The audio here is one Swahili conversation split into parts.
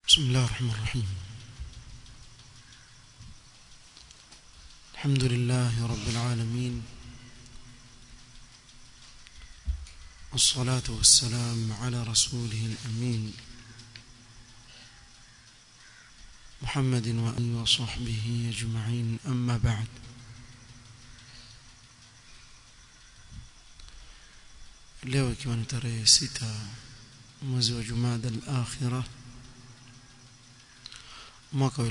بسم الله الرحمن الرحيم الحمد لله رب العالمين والصلاة والسلام على رسوله الأمين محمد وآله وصحبه أجمعين أما بعد leo ikiwa ni tarehe sita mwezi wa Jumada al-Akhirah mwaka wa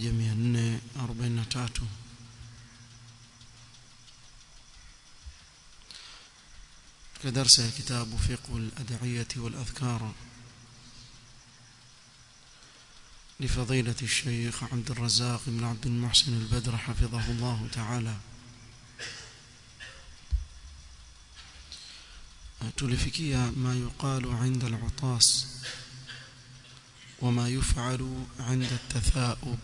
1443 katika darasa ya kitabu fiqh al-ad'iyah wal-adhkar لفضيلة الشيخ عبد الرزاق بن عبد المحسن البدر حفظه الله تعالى tulifikia ma yuqalu 'inda al-'utas wama yuf'alu 'inda at-tatha'ub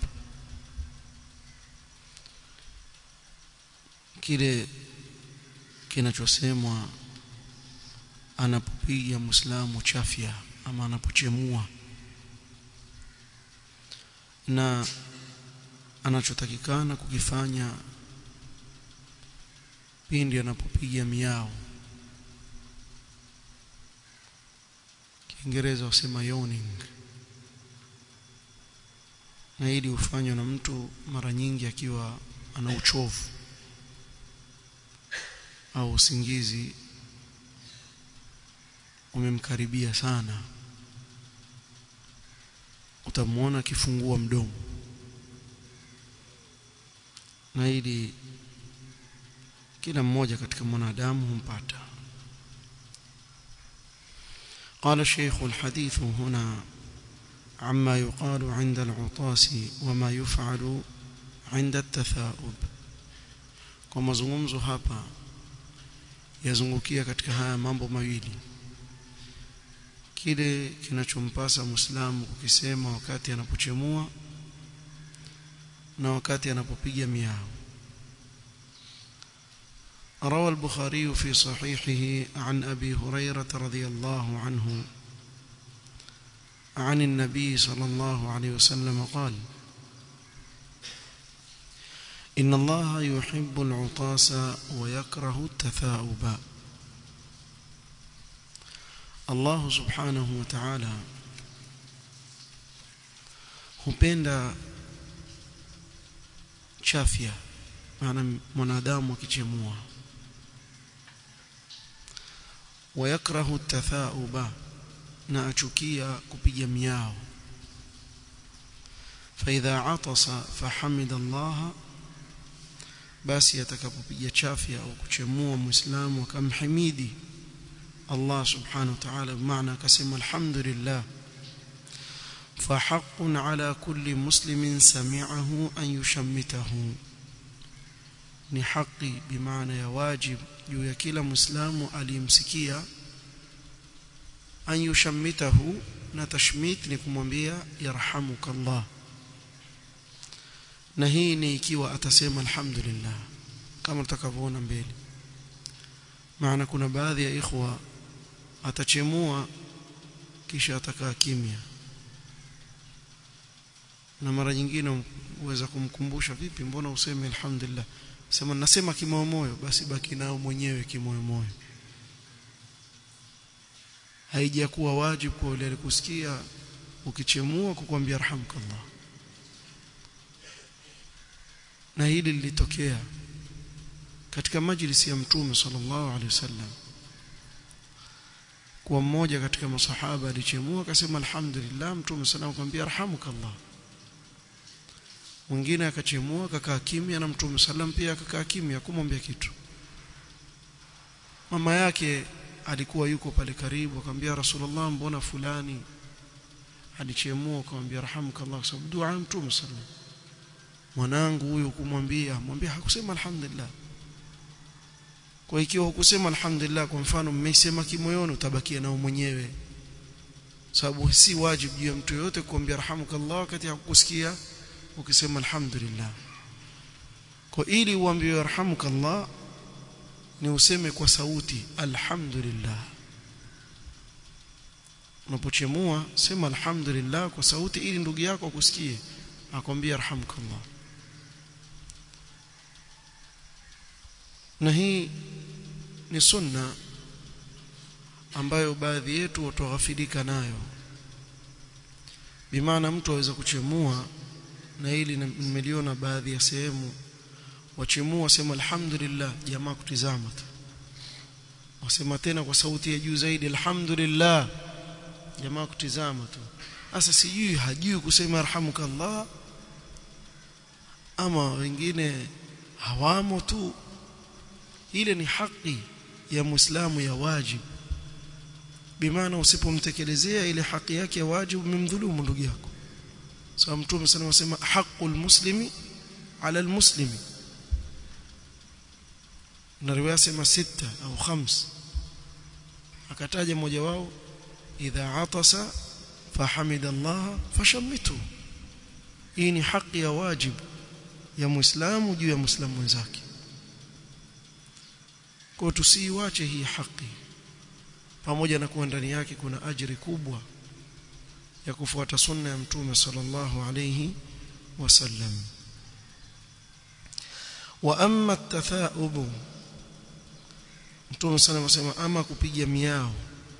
kile kinachosemwa anapopiga muislamu chafya ama anapochemua na anachotakikana kukifanya pindi anapopiga miao Kiingereza wasema yawning na hili hufanywa na mtu mara nyingi akiwa ana uchovu au usingizi umemkaribia sana utamwona akifungua mdomo na hili kila mmoja katika mwanadamu humpata قال الشيخ الحديث هنا عما يقال عند العطاس وما يفعل عند التثاؤب kwa mazungumzo hapa yazungukia katika haya mambo mawili kile kinachompasa muislamu kukisema wakati anapochemua na wakati anapopiga miao روى البخاري في صحيحه عن أبي هريرة رضي الله عنه عن النبي صلى الله عليه وسلم قال إن الله يحب العطاس ويكره التثاؤب الله سبحانه وتعالى hupenda chafya maana mwanadamu akichemua wayakrahu tathauba na achukia kupiga miao faidha atasa fahamida Allah basi atakapopiga chafya au kuchemua muislamu akamhimidi Allah subhanahu wa ta'ala maana akasema alhamdulillah فحق على كل مسلم سمعه أن يشمته ni haki bimaana ya wajib juu ya kila muislamu aliyemsikia an yushammitahu na tashmit ni kumwambia yarhamuka Allah na hii ni ikiwa atasema alhamdulillah kama tutakavyoona mbele maana kuna baadhi ya ikhwa atachemua kisha atakaa kimya na mara nyingine uweza kumkumbusha vipi mbona useme alhamdulillah sema nasema kimoyo moyo basi baki nao mwenyewe kimoyo moyo haijakuwa wajibu kwa yule alikusikia ukichemua kukwambia rahmkallah na hili lilitokea katika majlisi ya mtume sallallahu alaihi wasallam kwa mmoja katika masahaba alichemua akasema alhamdulillah mtume sallallahu akamwambia rahmukallah mwingine akachemua akakaa kimya na mtume sallam pia akakaa kimya kumwambia kitu mama yake alikuwa yuko pale karibu akamwambia rasulullah mbona fulani alichemua akamwambia rahamukallah kwa sababu dua mtume sallam mwanangu huyu kumwambia mwambie hakusema alhamdulillah kwa ikiwa hukusema alhamdulillah kwa mfano mmeisema kimoyoni utabakia nao mwenyewe sababu si wajibu juu ya mtu yote kuambia rahamukallah wakati hakukusikia ukisema alhamdulillah kwa ili uambiwe yarhamukallah ni useme kwa sauti alhamdulillah unapochemua sema alhamdulillah kwa sauti ili ndugu yako akusikie akwambia arhamkallah na hii ni sunna ambayo baadhi yetu watughafilika nayo bimaana mtu aweza kuchemua na hili nimeliona baadhi ya sehemu wachemua sema alhamdulillah jamaa kutizama tu wasema tena kwa sauti ya juu zaidi alhamdulillah jamaa kutizama tu sasa sijui hajui kusema arhamukallah ama wengine hawamo tu ile ni haki ya muislamu ya wajibu bimaana usipomtekelezea ile haki yake ya wajibu umemdhulumu ndugu yako sawa mtume sana wasema haqqul muslimi ala almuslimi na riwaya sema sita au khams akataja mmoja wao idha atasa fahamida Allah fashammitu hii ni haki ya wajibu ya muislamu juu ya muislamu mwenzake kwa tusiiwache hii haki pamoja na kuwa ndani yake kuna ajiri kubwa ya kufuata sunna ya mtume sallallahu alayhi wasallam wa amma at-tatha'ub mtume sana anasema ama kupiga miao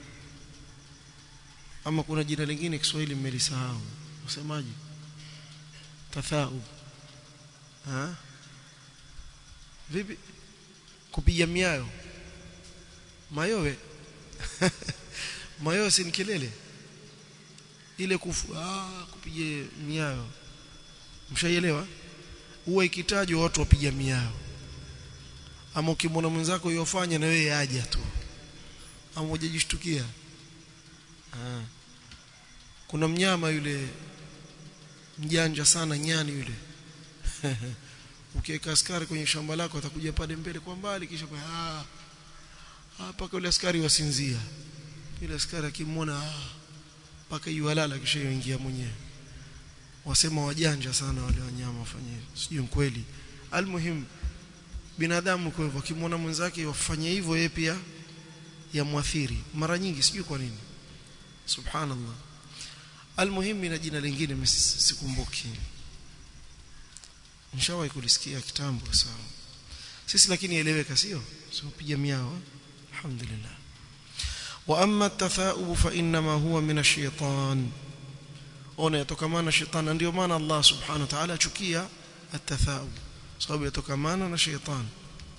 ama kuna jina lingine Kiswahili mmelisahau usemaje tatha'ub ha vipi kupiga miao mayowe mayowe si kelele ile kufu ah kupiga miao mshaielewa huwa ikitajwa watu wapiga miao ama ukimwona mwenzako yofanya na wewe aja tu ama hujajishtukia ah kuna mnyama yule mjanja sana nyani yule ukiweka askari kwenye shamba lako atakuja pale mbele kwa mbali kisha kwa ah mpaka yule askari wasinzia yule askari akimwona mpaka yualala kisha yoingia mwenyewe wasema wajanja sana wale wanyama wafanye sijui mkweli almuhim binadamu kwa hivyo akimwona mwenzake wafanye hivyo yeye pia yamwathiri mara nyingi sijui kwa nini subhanallah almuhim ina jina lingine sikumbuki nishawahi kulisikia kitambo sawa sisi lakini eleweka sio sio piga miao alhamdulillah wa amma at-tatha'ub fa inma huwa min ash-shaytan ona yatokamana shetani ndio maana Allah subhanahu wa ta'ala achukia at-tatha'ub sababu yatokamana na shaytan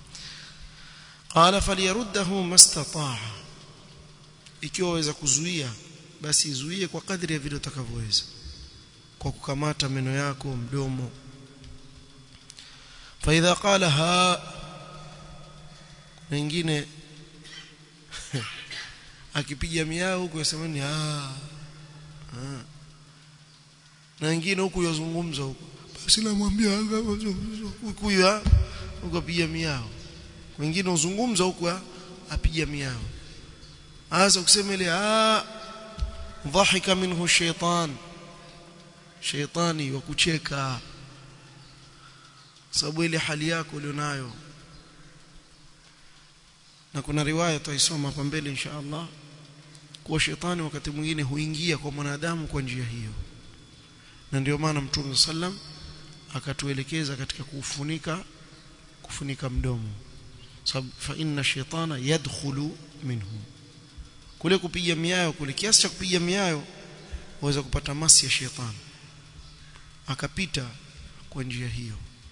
qala falyaruddahu mastata'a ikiwa waweza kuzuia basi zuie kwa kadri ya vile utakavyoweza kwa kukamata meno yako mdomo فاذا قال ها wengine akipiga miao huko yasemani ah na wengine huku yazungumza huko basi namwambia huku ya huko piga miao wengine uzungumza huku apiga miao hasa ukisema ile ah dhahika minhu shaytan shaytani wa kucheka sababu ile hali yako ulionayo na kuna riwaya tutaisoma hapa mbele insha Allah kuwa shetani wakati mwingine huingia kwa mwanadamu kwa njia hiyo na ndio maana mtume sallam akatuelekeza katika kufunika kufunika mdomo sababu fa inna shaytana yadkhulu minhu kule kupiga miayo kule kiasi cha kupiga miayo waweza kupata masi ya shetani akapita kwa njia hiyo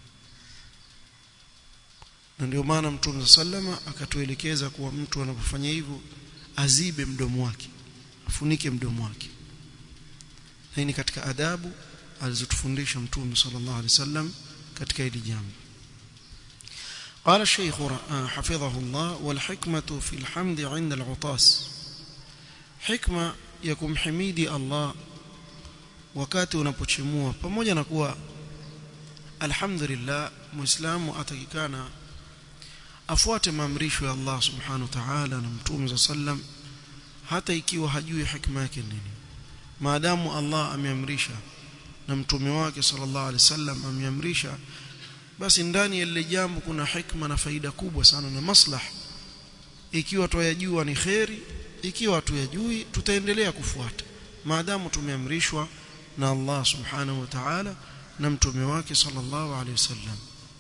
na ndio maana mtume sallama akatuelekeza kuwa mtu anapofanya hivyo azibe mdomo wake afunike mdomo wake na hii ni katika adabu alizotufundisha mtume sallallahu alaihi wasallam katika hili jambo قال الشيخ حفظه الله والحكمة في الحمد عند العطاس حكمة يكم حميدي الله wakati unapochimua pamoja na kuwa alhamdulillah muislamu atakikana afuate maamrisho ya Allah subhanahu wa ta'ala na mtume sallam hata ikiwa hajui hikma yake nini maadamu Allah ameamrisha na mtume wake sallallahu alaihi wasallam ameamrisha basi ndani ya lile jambo kuna hikma na faida kubwa sana na maslah ikiwa twayajua ni kheri ikiwa tuyajui tutaendelea kufuata maadamu tumeamrishwa na Allah subhanahu wa ta'ala na mtume wake sallallahu alaihi wasallam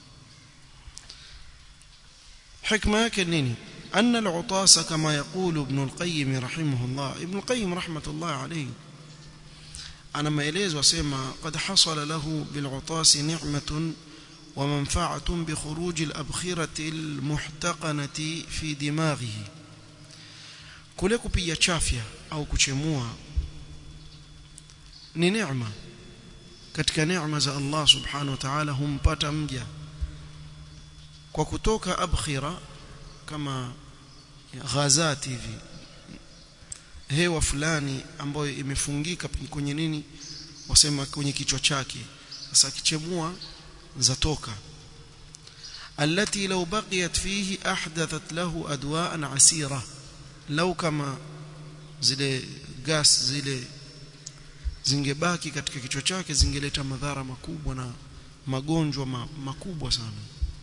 حكمه yake nini أن العطاس كما يقول ابن القيم رحمه الله ابن القيم رحمة الله عليه أنا ما إليز وسيما قد حصل له بالعطاس نعمة ومنفعة بخروج الأبخرة المحتقنة في دماغه kule kupiga chafya au kuchemua ni neema katika neema za Allah subhanahu wa ta'ala humpata mja kwa kutoka abkhira kama ghazati hivi hewa fulani ambayo imefungika kwenye nini wasema kwenye kichwa chake sasa kichemua zatoka التي لو بقيت فيه أحدثت له أدواء عسيرة لو كما zile gas zile zingebaki katika kichwa chake zingeleta madhara makubwa na magonjwa ma, makubwa sana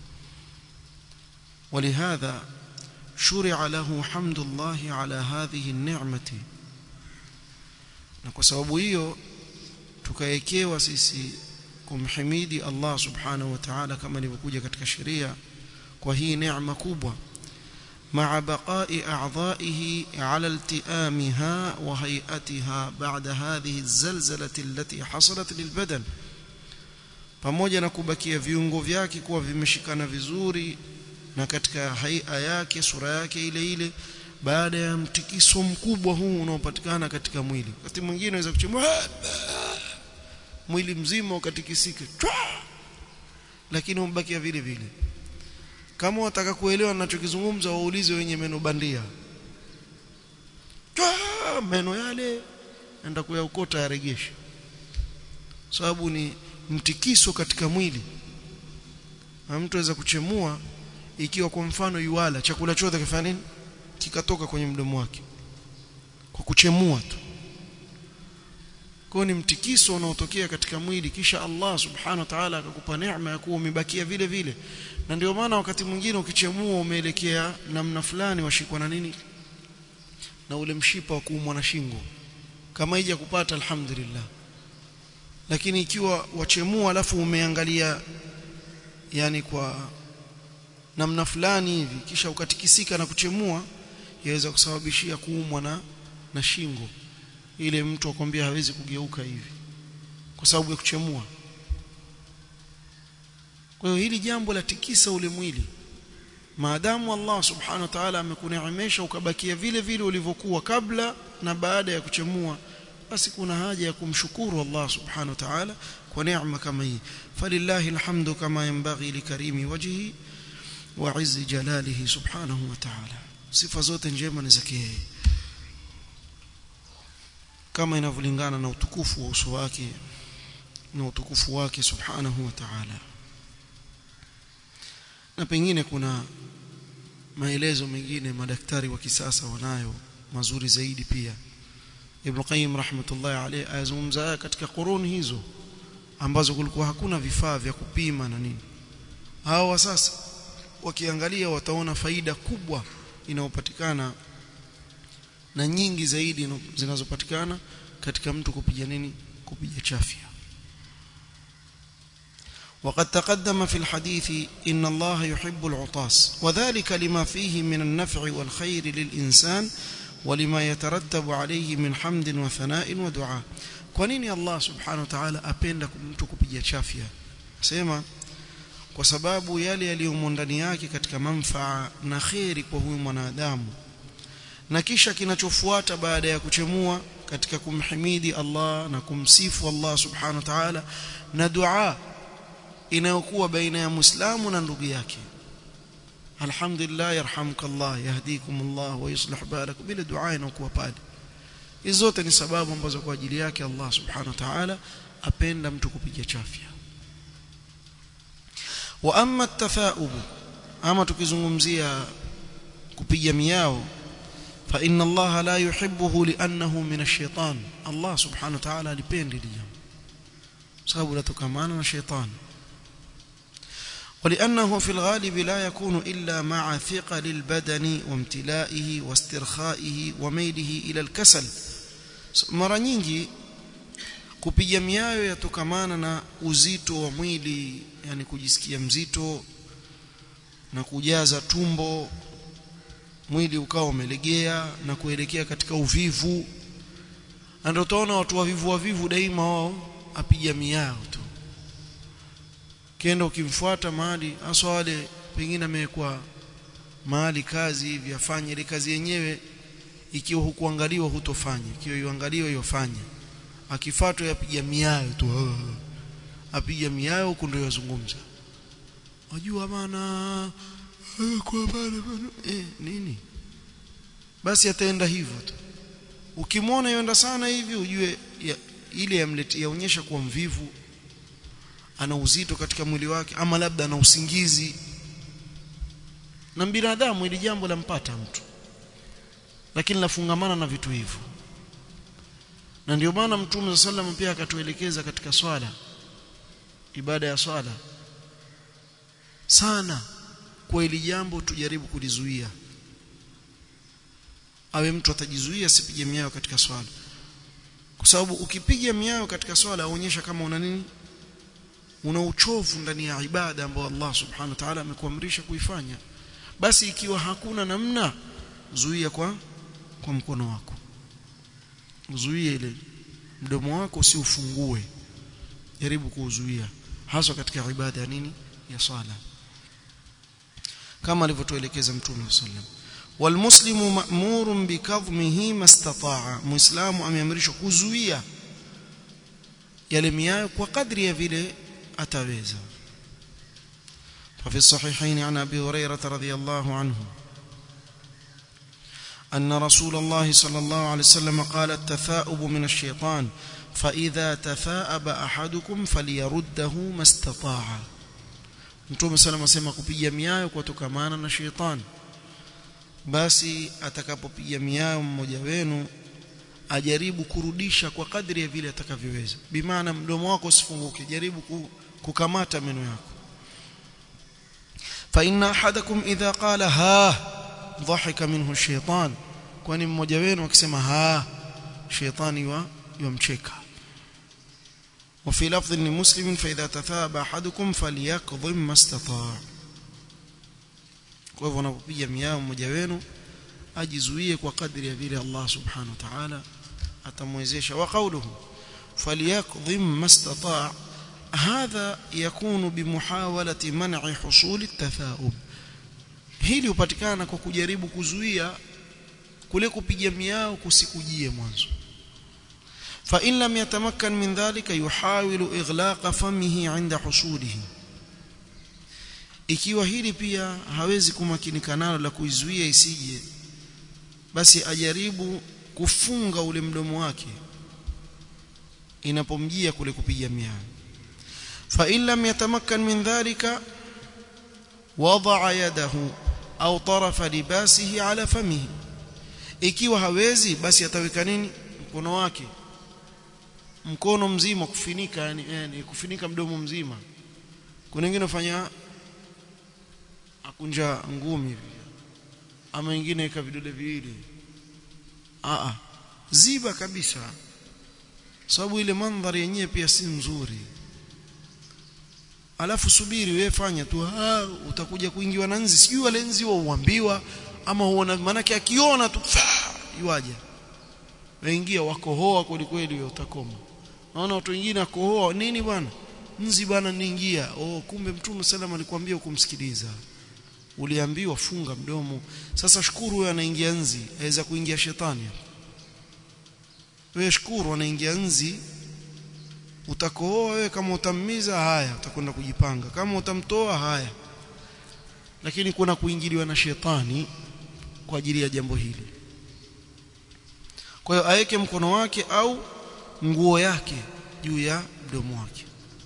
ولهذا شرع له حمد الله على هذه النعمة na kwa sababu hiyo tukaekewa sisi kumhimidi Allah subhanahu wa ta'ala kama ilivyokuja katika sheria kwa hii neema kubwa مع بقاء أعضائه على التئامها وهيئتها بعد هذه الزلزلة التي حصلت للبدن pamoja na kubakia viungo vyake kuwa vimeshikana vizuri na katika haia yake sura yake ile ile baada ya mtikiso mkubwa huu unaopatikana katika mwili wakati mwingine unaweza kuchemua mwili mzima ukatikisika lakini umbakia vile vile kama wataka kuelewa ninachokizungumza waulize wenye meno bandia meno yale enda kuyaokota yaregeshe sababu ni mtikiso katika mwili na mtu aweza kuchemua ikiwa kwa mfano yuala chakula chote kifanya nini kikatoka kwenye mdomo wake kwa kuchemua tu kwa ni mtikiso unaotokea katika mwili kisha Allah subhanahu wa ta'ala akakupa neema ya kuwa umebakia vile vile na ndio maana wakati mwingine ukichemua umeelekea namna fulani washikwa na nini na ule mshipa wa kuumwa na shingo kama hija kupata alhamdulillah lakini ikiwa wachemua alafu umeangalia yani kwa namna fulani hivi kisha ukatikisika na kuchemua yaweza kusababishia kuumwa na na shingo ile mtu akwambia hawezi kugeuka hivi kwa sababu ya kuchemua kwa hiyo hili jambo la tikisa ule mwili maadamu Allah subhanahu wa ta'ala amekuneemesha ukabakia vile vile ulivyokuwa kabla na baada ya kuchemua basi kuna haja ya kumshukuru Allah subhanahu wa ta'ala kwa neema kama hii falillahi alhamdu kama yanbaghi likarimi wajhi wa izzi jalalihi subhanahu wa ta'ala sifa zote njema ni zake yeye kama inavyolingana na utukufu wa uso wake na utukufu wake subhanahu wa ta'ala na pengine kuna maelezo mengine madaktari wa kisasa wanayo mazuri zaidi pia Ibn Qayyim rahmatullahi alayhi ayazungumza katika quruni hizo ambazo kulikuwa hakuna vifaa vya kupima na nini hao sasa wakiangalia wataona faida kubwa inayopatikana na nyingi zaidi zinazopatikana katika mtu kupiga nini kupiga chafya وقد تقدم في الحديث إن الله يحب العطاس وذلك لما فيه من النفع والخير للإنسان ولما يترتب عليه من حمد وثناء ودعاء kwanini Allah subhanahu wa ta'ala apenda mtu kupiga chafya sema kwa sababu yale yaliyomo ndani yake katika manfaa na kheri kwa huyu mwanadamu na kisha kinachofuata baada ya kuchemua katika kumhimidi Allah na kumsifu Allah subhanahu wa ta'ala na dua inayokuwa baina ya Muislamu na ndugu yake alhamdulillah yarhamukallah yahdikumullah wa yuslih balakum bila dua inayokuwa pale hizo zote ni sababu ambazo kwa ajili yake Allah subhanahu wa ta'ala apenda mtu kupiga chafya wa amma at-tatha'ub ama tukizungumzia kupiga miao fa inna Allah la yuhibbuhu li'annahu min ash-shaytan Allah subhanahu wa ta'ala alipendi jambo sababu latokamana na shetani ولأنه في الغالب لا يكون إلا مع ثقل البدن وامتلائه واسترخائه وميله إلى الكسل mara nyingi kupiga miayo yatokamana na uzito wa mwili yani kujisikia mzito na kujaza tumbo mwili ukawa umelegea na kuelekea katika uvivu ndio utaona watu wavivu wavivu daima wao apiga miao tu kenda ukimfuata mahali hasa wale pengine amewekwa mahali kazi hivi afanye ile kazi yenyewe ikiwa hukuangaliwa hutofanya ikiwa yuangaliwa yofanya akifuatwa yapiga miayo tu apiga miayo huko ndio yazungumza wajua maana kwa bana eh nini basi ataenda hivyo tu ukimwona yenda sana hivi ujue ya, ile yamlete yaonyesha kuwa mvivu ana uzito katika mwili wake ama labda ana usingizi na binadamu ili jambo lampata mtu lakini lafungamana na vitu hivyo na ndio maana mtume sallam pia akatuelekeza katika swala ibada ya swala sana kwa ili jambo tujaribu kulizuia awe mtu atajizuia asipige miao katika swala kwa sababu ukipiga miao katika swala aonyesha kama una nini una uchovu ndani ya ibada ambayo Allah subhanahu wa ta'ala amekuamrisha kuifanya basi ikiwa hakuna namna zuia kwa kwa mkono wako zuia ile mdomo wako usiufungue jaribu kuuzuia hasa katika ibada ya nini ya swala kama alivyotuelekeza mtume sallam walmuslimu ma'murun bikadhmihi mastata'a muislamu ameamrishwa kuzuia yale miayo kwa kadri ya vile ataweza ففي الصحيحين عن ابي هريره رضي الله عنه ان رسول الله صلى الله عليه وسلم قال التثاؤب من الشيطان فاذا تثاءب احدكم فليرده ما استطاع Mtume sallam asema kupiga miayo kutokamana na shetani basi atakapopiga miayo mmoja wenu ajaribu kurudisha kwa kadri ya vile atakavyoweza bimaana mdomo wako usifunguke jaribu kukamata meno yako fa inna ahadakum idha qala ha dhahika minhu shaytan kwani mmoja wenu akisema ha shaytani wa yumcheka وفي لفظ لمسلم فإذا تثاب أحدكم فليقضم ما استطاع kwa hivyo unapopiga miao mmoja wenu ajizuie kwa kadri ya vile Allah subhanahu wa ta'ala atamwezesha wa qawluhu falyaqdhim mastata' hadha yakunu bimuhawalati man'i husuli at-tathaub hili hupatikana kwa kujaribu kuzuia kule kupiga miao kusikujie mwanzo fa in lam yatamakkan min dhalika yuhawilu ighlaqa famihi 'inda husulihi ikiwa hili pia hawezi kumakinika nalo la kuizuia isije basi ajaribu kufunga ule mdomo wake inapomjia kule kupiga miao fa in lam yatamakkan min dhalika wada'a yadahu au tarafa libasihi ala famihi ikiwa hawezi basi ataweka nini mkono wake mkono mzima kufinika yani, yani kufinika mdomo mzima kuna wengine fanya akunja ngumi hivi ama wengine ika vidole viwili a a ziba kabisa sababu ile mandhari yenyewe pia si nzuri alafu subiri wewe fanya tu ah utakuja kuingiwa na nzi sijui wale nzi wa uambiwa ama huona manake akiona tu yuaje waingia wakohoa kweli kweli utakoma naona watu wengine akohoa nini bwana nzi bwana niingia oh kumbe mtume sallam alikwambia ukumsikiliza uliambiwa funga mdomo sasa shukuru wewe anaingia nzi aweza kuingia shetani wewe shukuru anaingia nzi utakohoa wewe kama utammiza haya utakwenda kujipanga kama utamtoa haya lakini kuna kuingiliwa na shetani kwa ajili ya jambo hili kwa hiyo aweke mkono wake au nguo yake juu ya mdomo wake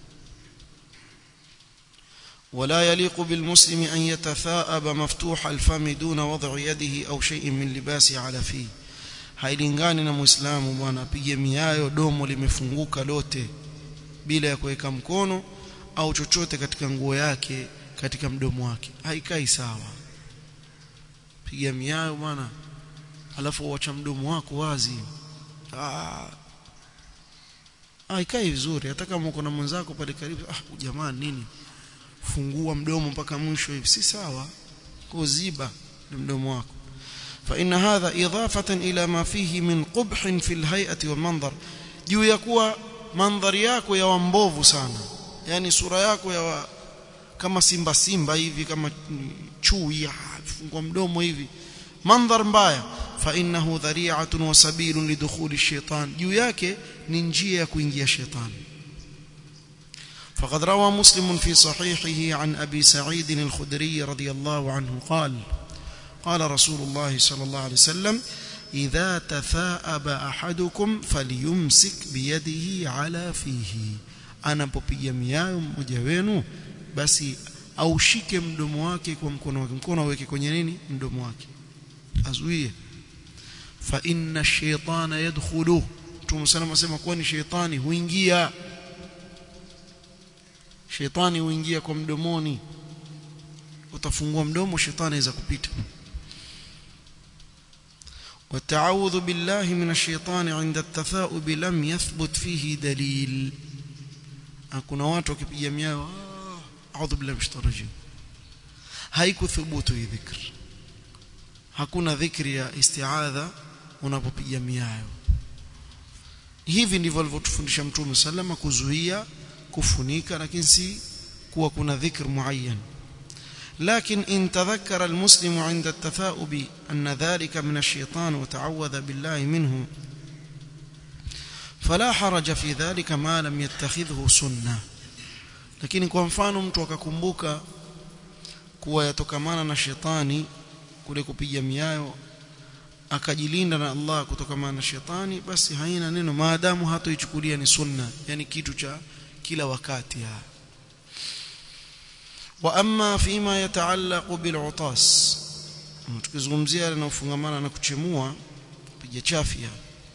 ولا يليق بالمسلم أن يتثاءب مفتوح الفم دون وضع يده أو شيء من لباسه على فيه hailingani na muislamu bwana apige miayo domo limefunguka lote bila ya kuweka mkono au chochote katika nguo yake katika mdomo wake haikai sawa piga miayo bwana alafu uacha mdomo wako wazi ah haikai vizuri hata kama uko na mwenzako pale karibu ah jamani nini fungua mdomo mpaka mwisho hivi si sawa kuziba mdomo wako فإن هذا إضافة إلى ما فيه من قبح في الهيئة والمنظر juu ya kuwa mandhari yako ya wambovu sana yani sura yako ya wa, kama simba simba hivi kama chui fungua mdomo hivi mandhar mbaya fa innahu dhari'atun wa sabilun lidukhuli shaitan juu yake ni njia ya kuingia shetani فقد روى مسلم في صحيحه عن أبي سعيد الخدري رضي الله عنه قال قال رسول الله صلى الله عليه وسلم إذا تثاءب أحدكم فليمسك بيده على فيه anapopiga miayo mmoja wenu basi aushike mdomo wake kwa mkono wake mkono aweke kwenye nini mdomo wake azuie fa inna shaytana yadkhulu Mtume sana asema kuwa ni shaytani huingia shaytani huingia kwa mdomoni utafungua mdomo shetani aweza kupita والتعوذ بالله من الشيطان عند التثاؤب لم يثبت فيه دليل kuna watu wakipiga miao a'udhu billahi minash rajim haikuthubutu hii dhikr hakuna dhikri ya isti'adha unapopiga miao hivi ndivyo alivyotufundisha mtume sallama kuzuia kufunika lakini si kuwa kuna dhikr muayyan لكن إن تذكر المسلم عند التثاؤب أن ذلك من الشيطان وتعوذ بالله منه فلا حرج في ذلك ما لم يتخذه سنة lakini kwa mfano mtu akakumbuka kuwa yatokamana na shetani kule kupiga miayo akajilinda na Allah kutokamana na shetani basi haina neno maadamu hatoichukulia ni sunna yani kitu cha kila wakati ya. واما فيما يتعلق بالعطاس tukizungumzia yanayofungamana na kuchemua piga chafia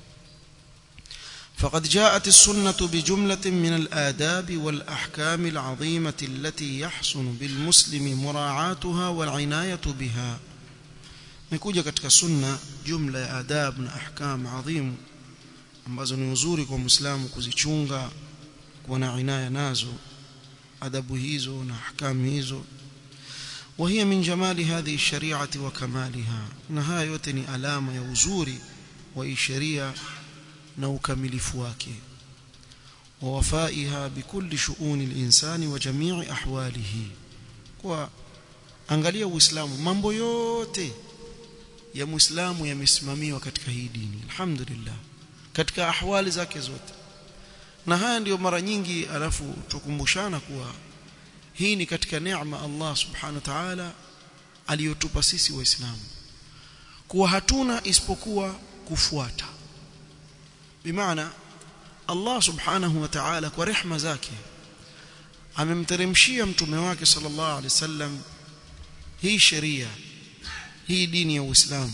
فقد جاءت السنة بجملة من الآداب والأحكام العظيمة التي يحسن بالمسلم مراعاتها والعناية بها نكوجا katika sunna jumla ya adab na ahkam adhim ambazo ni uzuri kwa muislamu kuzichunga kuwa na inaya nazo adabu hizo na ahkam hizo وهي من جمال هذه الشريعة وكمالها نها yote ni alama ya uzuri wa sheria na ukamilifu wake ووفائها بكل شؤون الإنسان وجميع أحواله kwa angalia uislamu mambo yote ya muislamu yamesimamiwa katika hii dini alhamdulillah katika ahwali zake zote na haya ndiyo mara nyingi alafu tukumbushana kuwa hii ni katika neema Allah subhanahu wa ta'ala aliyotupa sisi waislamu kuwa hatuna isipokuwa kufuata bimaana Allah subhanahu wa ta'ala kwa rehma zake amemteremshia mtume wake sallallahu alaihi wasallam hii sheria hii dini ya Uislamu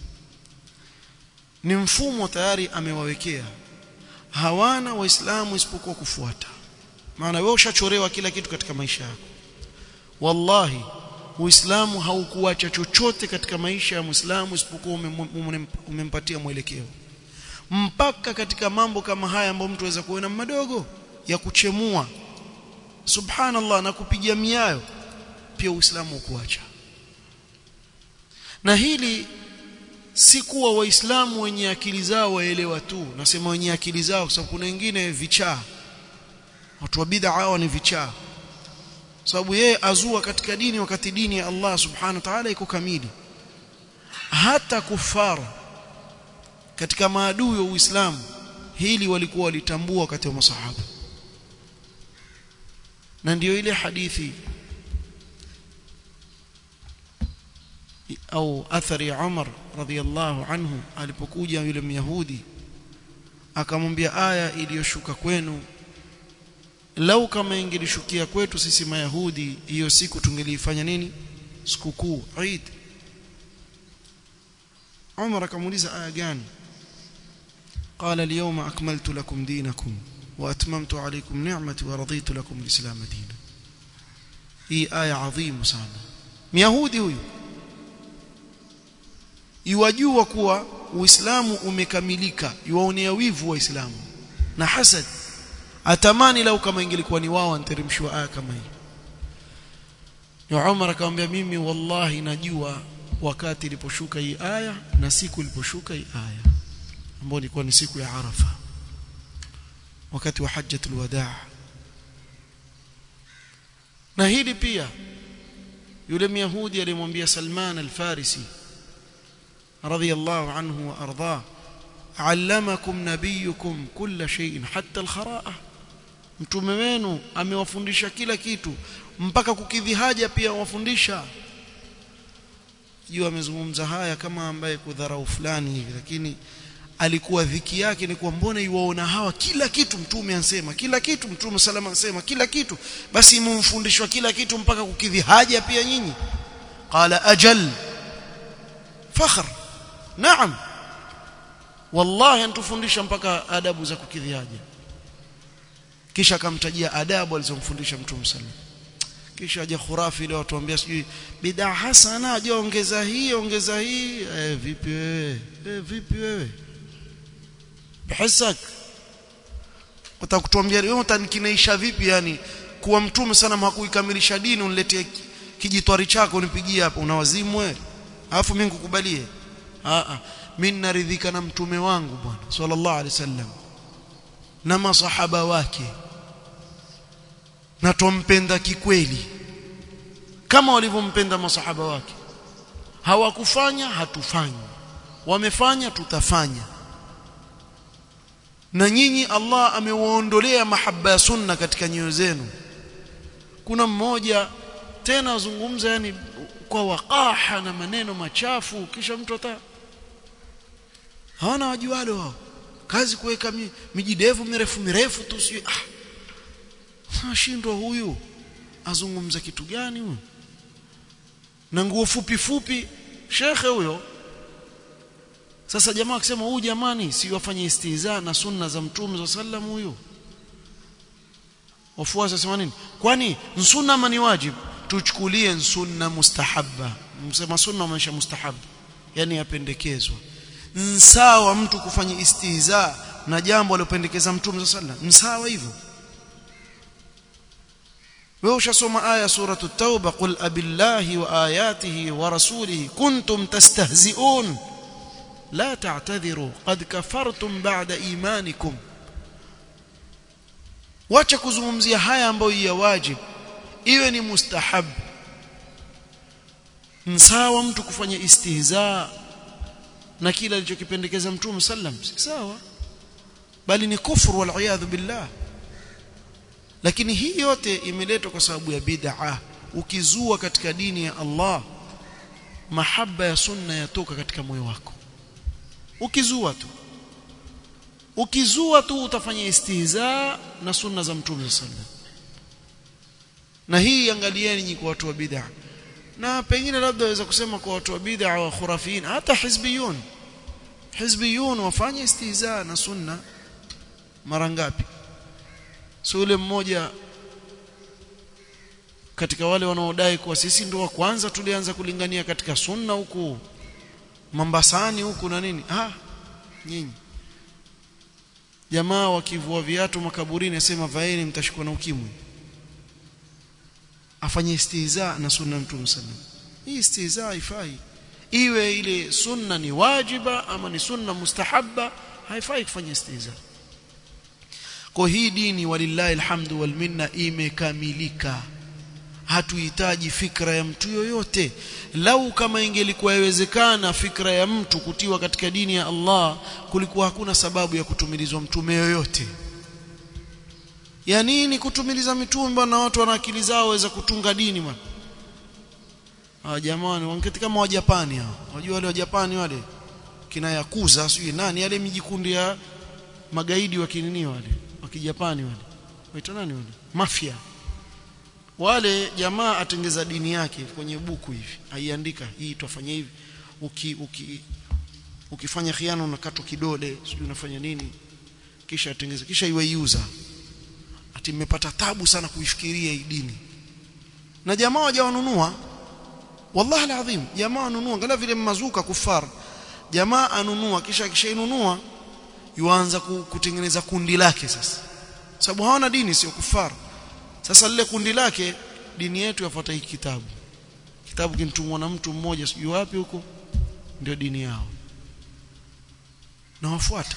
ni mfumo tayari amewawekea hawana waislamu isipokuwa kufuata maana wewe ushachorewa kila kitu katika maisha yako wallahi uislamu haukuacha chochote katika maisha ya muislamu isipokuwa umempatia mwelekeo mpaka katika mambo kama haya ambayo mtu aweza kuona madogo ya kuchemua subhanallah na kupiga miayo pia uislamu ukuacha na hili si kuwa waislamu wenye akili zao waelewa tu nasema wenye akili zao kwa sababu kuna wengine vichaa watu wa bid'a hao ni vichaa sababu yeye azua katika dini wakati dini ya Allah subhanahu wa ta'ala iko kamili hata kufara katika maadui wa Uislamu hili walikuwa walitambua wakati wa masahaba na ndiyo ile hadithi au athari ya Umar radhiallahu anhu alipokuja yule myahudi akamwambia aya iliyoshuka kwenu lau kama ingelishukia kwetu sisi mayahudi hiyo siku tungeliifanya nini sikukuu Eid Umar akamuuliza aya gani قال اليوم أكملت لكم دينكم وأتممت عليكم نعمتي ورضيت لكم الإسلام دينا hii aya adhimu sana myahudi huyu iwajua kuwa uislamu umekamilika iwaonea wivu waislamu na hasad atamani lau kama ingelikuwa ni wao anteremshwa aya kama hii ya Umar akamwambia mimi wallahi najua wakati iliposhuka hii aya na siku iliposhuka hii aya ambayo ilikuwa ni siku ya Arafa wakati wa hajjatul wadaa na hili pia yule myahudi alimwambia Salman al-Farisi radiyallahu anhu wa ardhah allamakum nabiyukum kulla shay'in hatta al-khara'a mtume wenu amewafundisha kila kitu mpaka kukidhi haja pia wafundisha juu amezungumza haya kama ambaye kudharau fulani hivi lakini alikuwa dhiki yake ni kuwa mbona iwaona hawa kila kitu mtume ansema kila kitu mtume salama ansema kila kitu basi mumfundishwa kila kitu mpaka kukidhi haja pia nyinyi qala ajal fakhr naam wallahi antufundisha mpaka adabu za kukidhi haja kisha akamtajia adabu alizomfundisha mtume sallallahu kisha aje khurafi ile watu waambia sijui bid'a hasana aje ongeza hii ongeza hii eh, vipi wewe eh, vipi wewe bihasak utakutuambia wewe utanikinaisha vipi yani kuwa mtume sana hakuikamilisha dini uniletee kijitwari chako unipigie hapa unawazimu wewe alafu mimi nikukubalie a a mimi naridhika na mtume wangu bwana sallallahu alaihi wasallam na masahaba wake na tumpenda kikweli kama walivyompenda masahaba wake hawakufanya hatufanyi wamefanya tutafanya na nyinyi Allah amewaondolea mahaba ya sunna katika nyoyo zenu kuna mmoja tena azungumza yani kwa waqaha na maneno machafu kisha mtu ata hawana wajualo wao kazi kuweka mijidevu mirefu mirefu tu si ah ashindwa huyu azungumza kitu gani huyu na nguo fupi fupi shekhe huyo sasa jamaa akisema huyu jamani si wafanye istiza na sunna za mtume za sallam huyu wafuasi wasema nini kwani sunna ama ni wajibu tuchukulie sunna mustahabba msema sunna maisha mustahab yani yapendekezwa sawa mtu kufanya istiza na jambo alilopendekeza mtume za sallam sawa hivyo wewe ushasoma aya suratu tauba qul abillahi wa ayatihi wa rasulihi kuntum tastahzi'un la ta'tadhiru qad kafartum ba'da imanikum wacha kuzungumzia haya ambayo ya wajib iwe ni mustahab msawa mtu kufanya istihza na kila alichokipendekeza mtume sallam si sawa bali ni kufuru wal billah lakini hii yote imeletwa kwa sababu ya bid'a ukizua katika dini ya Allah mahaba ya sunna yatoka katika moyo wako ukizua tu ukizua tu utafanya istihza na sunna za mtume sallam na hii angalieni nyinyi kwa watu wa bid'a na pengine labda waweza kusema kwa watu wa bid'a wa khurafin hata hizbiyun hizbiyun wafanye istihza na sunna mara ngapi so yule mmoja katika wale wanaodai kuwa sisi ndio wa kwanza tulianza kulingania katika sunna huku Mambasani huku na nini ah nyinyi jamaa wakivua viatu makaburini asema vaeni mtashikwa na ukimwi afanye istihza na sunna mtume sallam hii istihza haifai iwe ile sunna ni wajiba ama ni sunna mustahabba haifai kufanya istihza kwa hii dini walillahi alhamdu wal minna imekamilika hatuhitaji fikra ya mtu yoyote lau kama ingelikuwa yawezekana fikra ya mtu kutiwa katika dini ya Allah kulikuwa hakuna sababu ya kutumilizwa mtume yoyote ya nini kutumiliza mitume na watu wana akili zao waweza kutunga dini bwana ah jamani wangeti kama wa Japani hao wajua wale wa Japani wale kina yakuza sio nani yale mijikundi ya magaidi wa kinini wale wa kijapani wale waita nani wale mafia wale jamaa atengeza dini yake kwenye buku hivi aiandika hii tufanye hivi uki, uki ukifanya khiano unakatwa kidole sijui unafanya nini kisha atengeza kisha iwe user ati mmepata tabu sana kuifikiria hii dini na jamaa wajawanunua wallahi alazim jamaa wanunua angalia vile mazuka kufar jamaa anunua kisha kishainunua yuanza kutengeneza kundi lake sasa sababu hawana dini sio kufar sasa lile kundi lake dini yetu yafuata hiki kitabu kitabu kinitumwa na mtu mmoja sijui wapi huko ndio dini yao na wafuata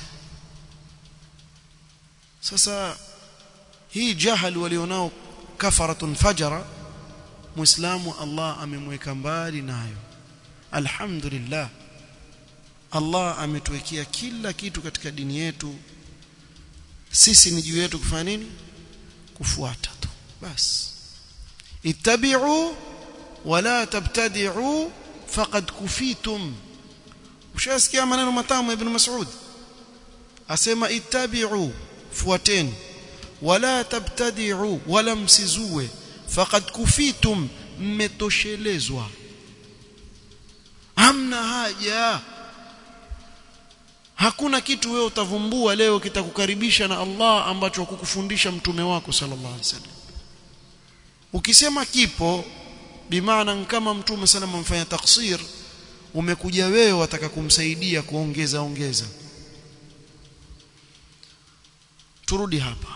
sasa hii jahal walionao kafaratun fajara muislamu Allah amemweka mbali nayo alhamdulillah Allah ametuwekea kila kitu katika dini yetu sisi ni juu yetu kufanya nini kufuata tu basi ittabi'u wala tabtadi'u faqad kufitum ushasikia maneno matamu ibn Mas'ud asema ittabi'u fuateni wala tabtadi'u wala msizue faqad kufitum mmetoshelezwa hamna haja hakuna kitu wewe utavumbua leo kitakukaribisha na Allah ambacho kukufundisha mtume wako sallallahu alaihi wasallam ukisema kipo bimaana kama mtume sana mfanya taksir umekuja wewe wataka kumsaidia kuongeza ongeza turudi hapa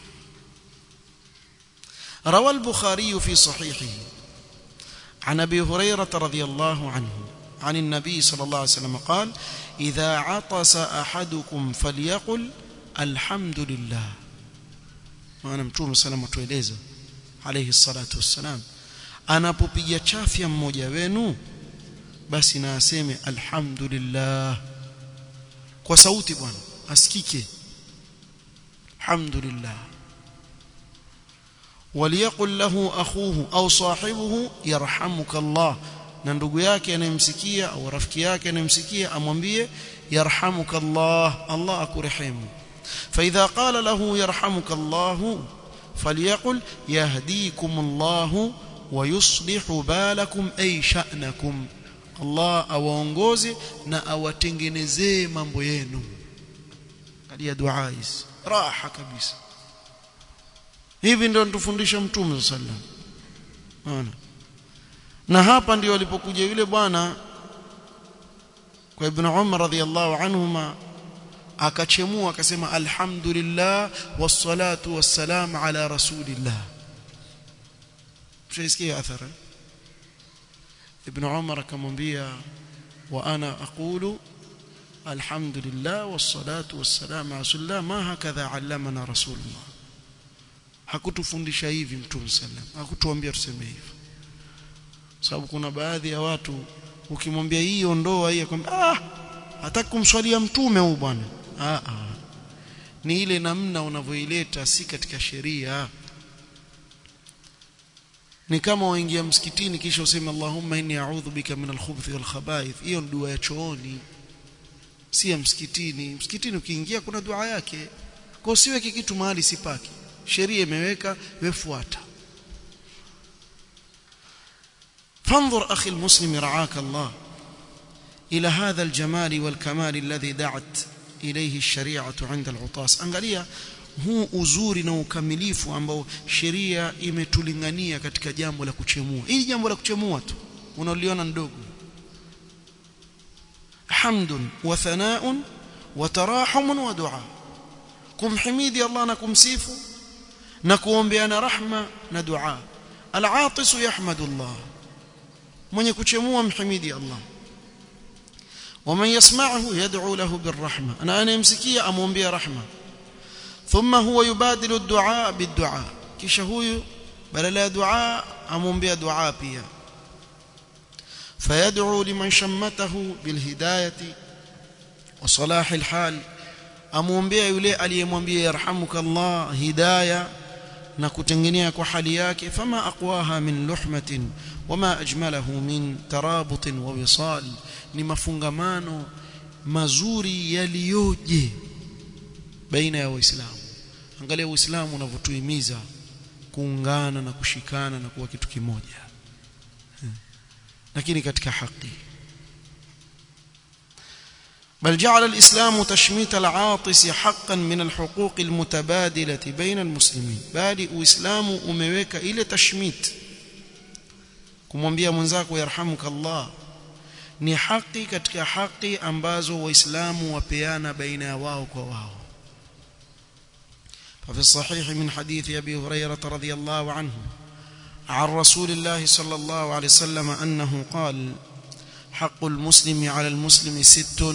روى البخاري في صحيحه عن ابي هريره رضي الله عنه عن النبي صلى الله عليه وسلم قال اذا عطس احدكم فليقل الحمد لله maana mtume salama tueleza alayhi salatu wassalam anapopiga chafya mmoja wenu basi na aseme alhamdulillah kwa sauti bwana asikike alhamdulillah وليقل له اخوه او صاحبه يرحمك الله na ndugu yake anayemsikia au rafiki yake anayemsikia amwambie yarhamuka Allah Allah akurehemu فاذا قال له يرحمك الله فليقل يهديكم الله ويصلح بالكم اي شأنكم Allah awaongoze na awatengenezee mambo yenu kadia dua hizi raha kabisa hivi ndio tufundisha mtume sallam unaona na hapa ndio alipokuja yule bwana kwa ibn Umar radhiyallahu anhuma akachemua akasema alhamdulillah wassalatu wassalam ala rasulillah mshaisikia athara ibn Umar akamwambia wa ana aqulu alhamdulillah wassalatu wassalam ala rasulillah ma hakadha allamana rasulullah hakutufundisha hivi mtume sallam hakutuambia tuseme hivyo sababu kuna baadhi ya watu ukimwambia hii ondoa hii akwambia ah hataki kumswalia mtume huyu bwana ah ah ni ile namna unavyoileta si katika sheria ni kama waingia msikitini kisha useme Allahumma inni a'udhu bika min al-khubuthi wal khaba'ith hiyo ni dua ya chooni si ya msikitini msikitini ukiingia kuna dua yake kwa usiweke kitu mahali sipaki sheria imeweka wefuata فانظر أخي المسلم رعاك الله إلى هذا الجمال والكمال الذي دعت إليه الشريعة عند العطاس angalia huu uzuri na ukamilifu ambao sheria imetulingania katika jambo la kuchemua hili jambo la kuchemua tu unaliona ndogo hamdun wa thanaun wa tarahumun wa dua kumhimidi Allah na kumsifu na kuombeana rahma na dua al-aatisu yahmadu Allah mwenye kuchemua mhimidi Allah ومن يسمعه يدعو له بالرحمه انا انا يمسكيه امومبia رحمه ثم هو يبادل الدعاء بالدعاء kisha huyu badala ya dua amwombea dua pia فيدعو لمن شمته بالهدايه وصلاح الحال amwombea yule aliyemwambia yarhamuka Allah hidayah na kutengenea kwa hali yake fama aqwaha min luhmatin wama ajmalahu min tarabutin wa wisal ni mafungamano mazuri yaliyoje baina ya waislamu angalia uislamu unavyotuhimiza kuungana na kushikana na kuwa kitu kimoja lakini katika haki بل جعل الإسلام تشميت العاطس حقا من الحقوق المتبادلة بين المسلمين بل الإسلام umeweka ile tashmit kumwambia mwenzako yarhamuka Allah ni haki katika haki ambazo waislamu wapeana baina ya wao kwa wao ففي الصحيح من حديث أبي هريرة رضي الله عنه عن رسول الله صلى الله عليه وسلم أنه قال حق المسلم على المسلم ست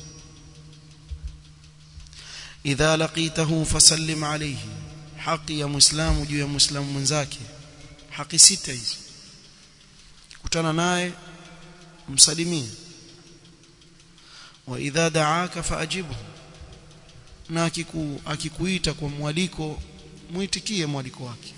إذا لقيته فسلم عليه حق يا مسلم juu ya مسلم mwenzake haki sita hizi kutana naye msalimie wa idha da'aka faajibu na akiku, akikuita kwa mwaliko muitikie mwaliko wake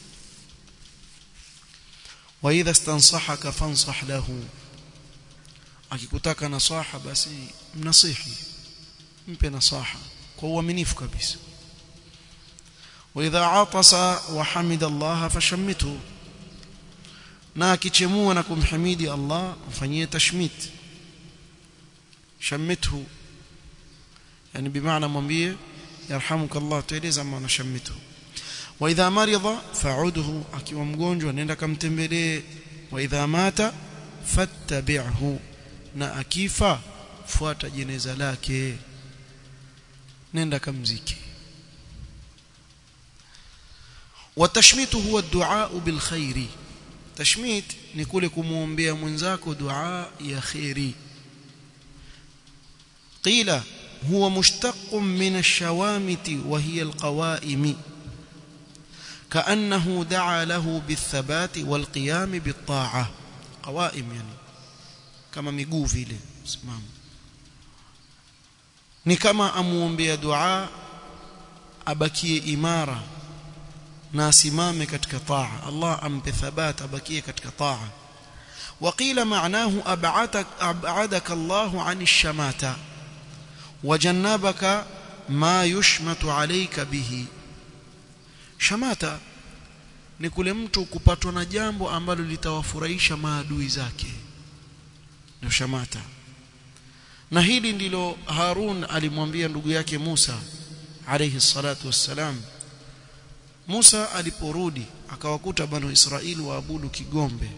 wa idha stansahaka fansah lahu akikutaka nasaha basi mnasihi mpe nasaha kwa uaminifu kabisa wa idha atasa wa hamida Allah fashammithu na akichemua na kumhimidi Allah mfanyie tashmit shammithu yani bimaana mwambie yarhamuka Allah tueleza maana shammithu wa idha marida fa'udhu akiwa mgonjwa nenda kamtembelee wa idha mata fattabi'hu na akifa fuata jeneza lake nenda kamziki watashmitu huwa du'a bil khairi tashmit ni kule kumuombea mwenzako dua ya khairi qila huwa mushtaqun min ash-shawamiti wa hiya al-qawa'im كأنه دعا له بالثبات والقيام بالطاعة قوائم يعني كما miguu vile simama ni kama amuombea dua abakie imara na asimame katika taa Allah ampe thabat abakie katika taa وقيل معناه أبعدك, أبعدك الله عن الشماتة وجنبك ما يشمت عليك به shamata ni kule mtu kupatwa na jambo ambalo litawafurahisha maadui zake ndio shamata na hili ndilo Harun alimwambia ndugu yake Musa alayhi salatu wassalam Musa aliporudi akawakuta banu Israeli waabudu kigombe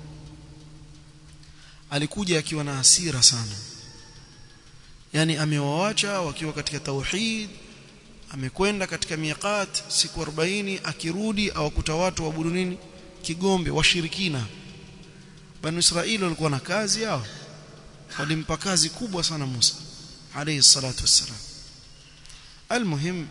alikuja akiwa na hasira sana yani amewaacha wakiwa katika tauhid amekwenda katika miqat siku 40 akirudi awakuta watu waabudu nini kigombe washirikina banu Israeli walikuwa na kazi yao walimpa kazi kubwa sana Musa alayhi salatu wassalam almuhim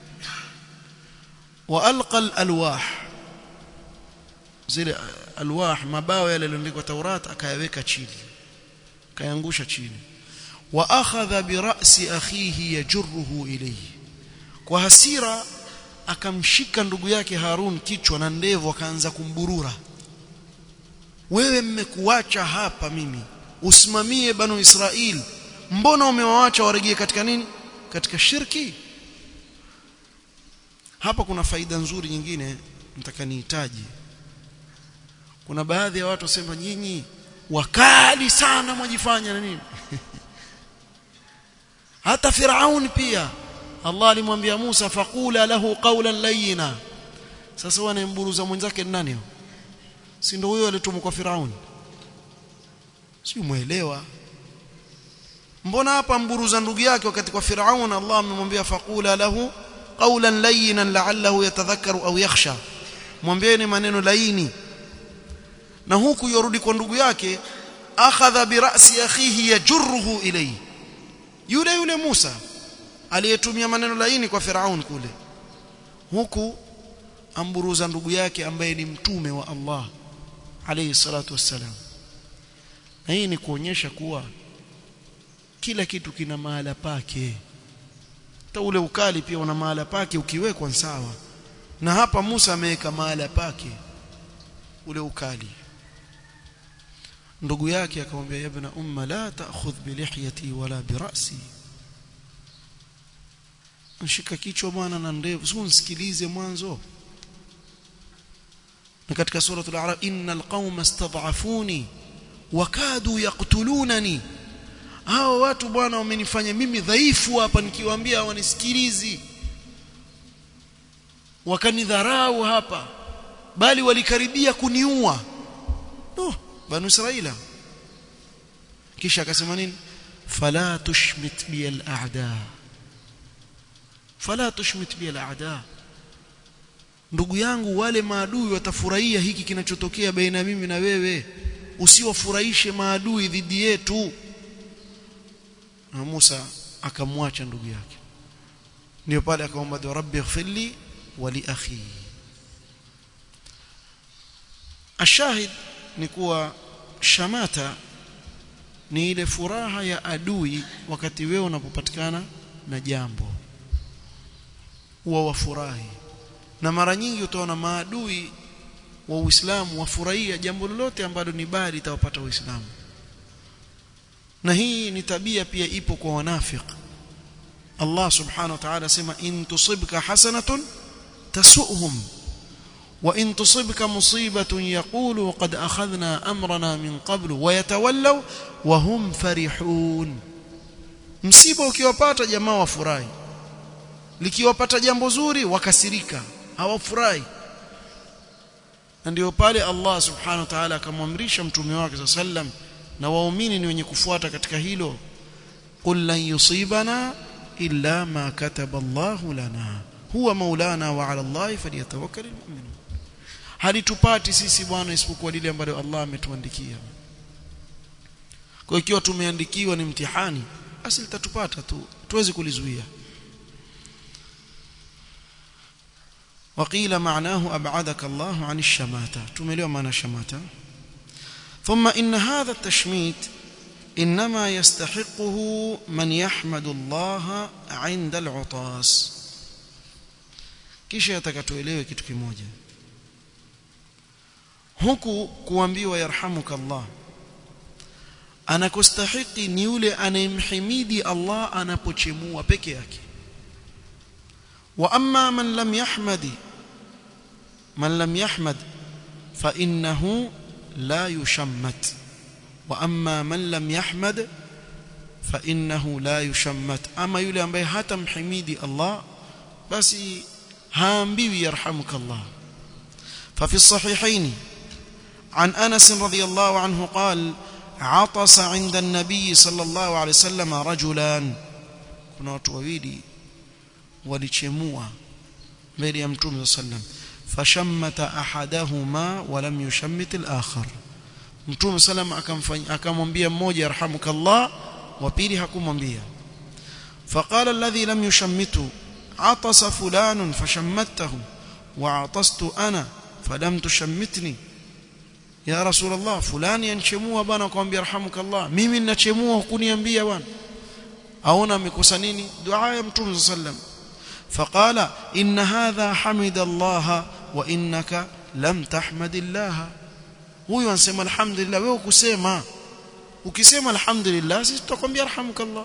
والقى الالواح zile alwah mabao yale yaliyoandikwa Taurat akayaweka chini akayangusha chini wa akhadha bi ra'si akhihi yajruhu ilayhi kwa hasira akamshika ndugu yake Harun kichwa na ndevu akaanza kumburura wewe mmekuacha hapa mimi usimamie banu Israel mbona umewaacha waregee katika nini katika shirki hapa kuna faida nzuri nyingine nataka nihitaji kuna baadhi ya watu wasema nyinyi wakali sana mwajifanya na nini hata Firaun pia Allah alimwambia Musa faqula lahu qawlan layyina sasa wanamburuza mwenzake ni nani si ndio huyo alitumwa kwa Firaun si muelewa mbona hapa mburuza ndugu yake wakati kwa Firaun Allah amemwambia faqula lahu qawlan layyinan la'allahu yatadhakkaru au yakhsha mwambieni maneno laini na huku yorudi kwa ndugu yake akhadha bi ra'si akhihi yajruhu ilayhi yule yule Musa aliyetumia maneno laini kwa Firaun kule huku amburuza ndugu yake ambaye ni mtume wa Allah alayhi salatu wassalam na hii ni kuonyesha kuwa kila kitu kina mahala pake hata ule ukali pia una mahala pake ukiwekwa sawa na hapa Musa ameweka mahala pake ule ukali ndugu yake akamwambia yabna umma la ta'khudh bi lihyati wala bi ra'si nshika kichwa bwana na ndevu sio nisikilize mwanzo na katika sura al-a'raf innal qauma istad'afuni wakadu yaqtulunani hao watu bwana wamenifanya mimi dhaifu hapa nikiwaambia hawanisikilizi wakanidharau hapa bali walikaribia kuniua no banu israila kisha akasema nini fala tushmit bi al-a'da fala tushmit bi al-a'da ndugu yangu wale maadui watafurahia hiki kinachotokea baina mimi na wewe usiwafurahishe maadui dhidi yetu na Musa akamwacha ndugu yake ndio pale akaomba dua rabbi ighfirli wa li akhi ashahid ni kuwa shamata ni ile furaha ya adui wakati wewe unapopatikana na jambo huwa wafurahi na mara nyingi utaona maadui wa Uislamu wafurahia jambo lolote ambalo ni bali litawapata Uislamu na hii ni tabia pia ipo kwa wanafiq Allah subhanahu wa ta'ala sema in tusibka hasanatun tasu'hum wa in tusibka musibatun yaqulu qad akhadhna amrana min qablu wa yatawallaw wa hum farihun msiba ukiwapata jamaa wafurahi likiwapata jambo zuri wakasirika hawafurahi na ndio pale Allah subhanahu wa ta'ala akamwamrisha mtume wake sallam na waumini ni wenye kufuata katika hilo qul lan yusibana illa ma kataba Allah lana huwa maulana wa ala Allah falyatawakkalul mu'minun halitupati sisi bwana isipokuwa lile ambalo Allah ametuandikia kwa ikiwa tumeandikiwa ni mtihani basi litatupata tu tuwezi kulizuia وقيل معناه أبعدك الله عن الشماتة تمليو معنى الشماتة ثم إن هذا التشميت إنما يستحقه من يحمد الله عند العطاس kisha atakatuelewe kitu kimoja huku kuambiwa yarhamuka Allah anakostahiki ni yule anayemhimidi Allah anapochemua peke yake wa amma man lam yahmadi man lam yahmad fa innahu la yushammat wa amma man lam yahmad fa innahu la yushammat ama yule ambaye hata mhimidi Allah basi haambiwi yarhamuka Allah ففي الصحيحين عن أنس رضي الله عنه قال عطس عند النبي صلى الله عليه وسلم رجلان كنا watu wawili walichemua mbele ya mtume sallam fashammata ahadahuma wa lam yushammit al-akhar mtume sallam akamfanyia akamwambia mmoja yarhamukallah wa pili hakumwambia faqala alladhi lam yushammitu atasa fulanun fashammattahu wa atastu ana falam tushammitni ya rasulullah fulani anchemua bwana akamwambia yarhamukallah mimi ninachemua hukuniambia bwana aona amekosa nini dua ya mtume sallam فقال إن هذا حمد الله وإنك لم تحمد الله huyu anasema alhamdulillah wewe kusema ukisema alhamdulillah sisi tutakwambia arhamukallah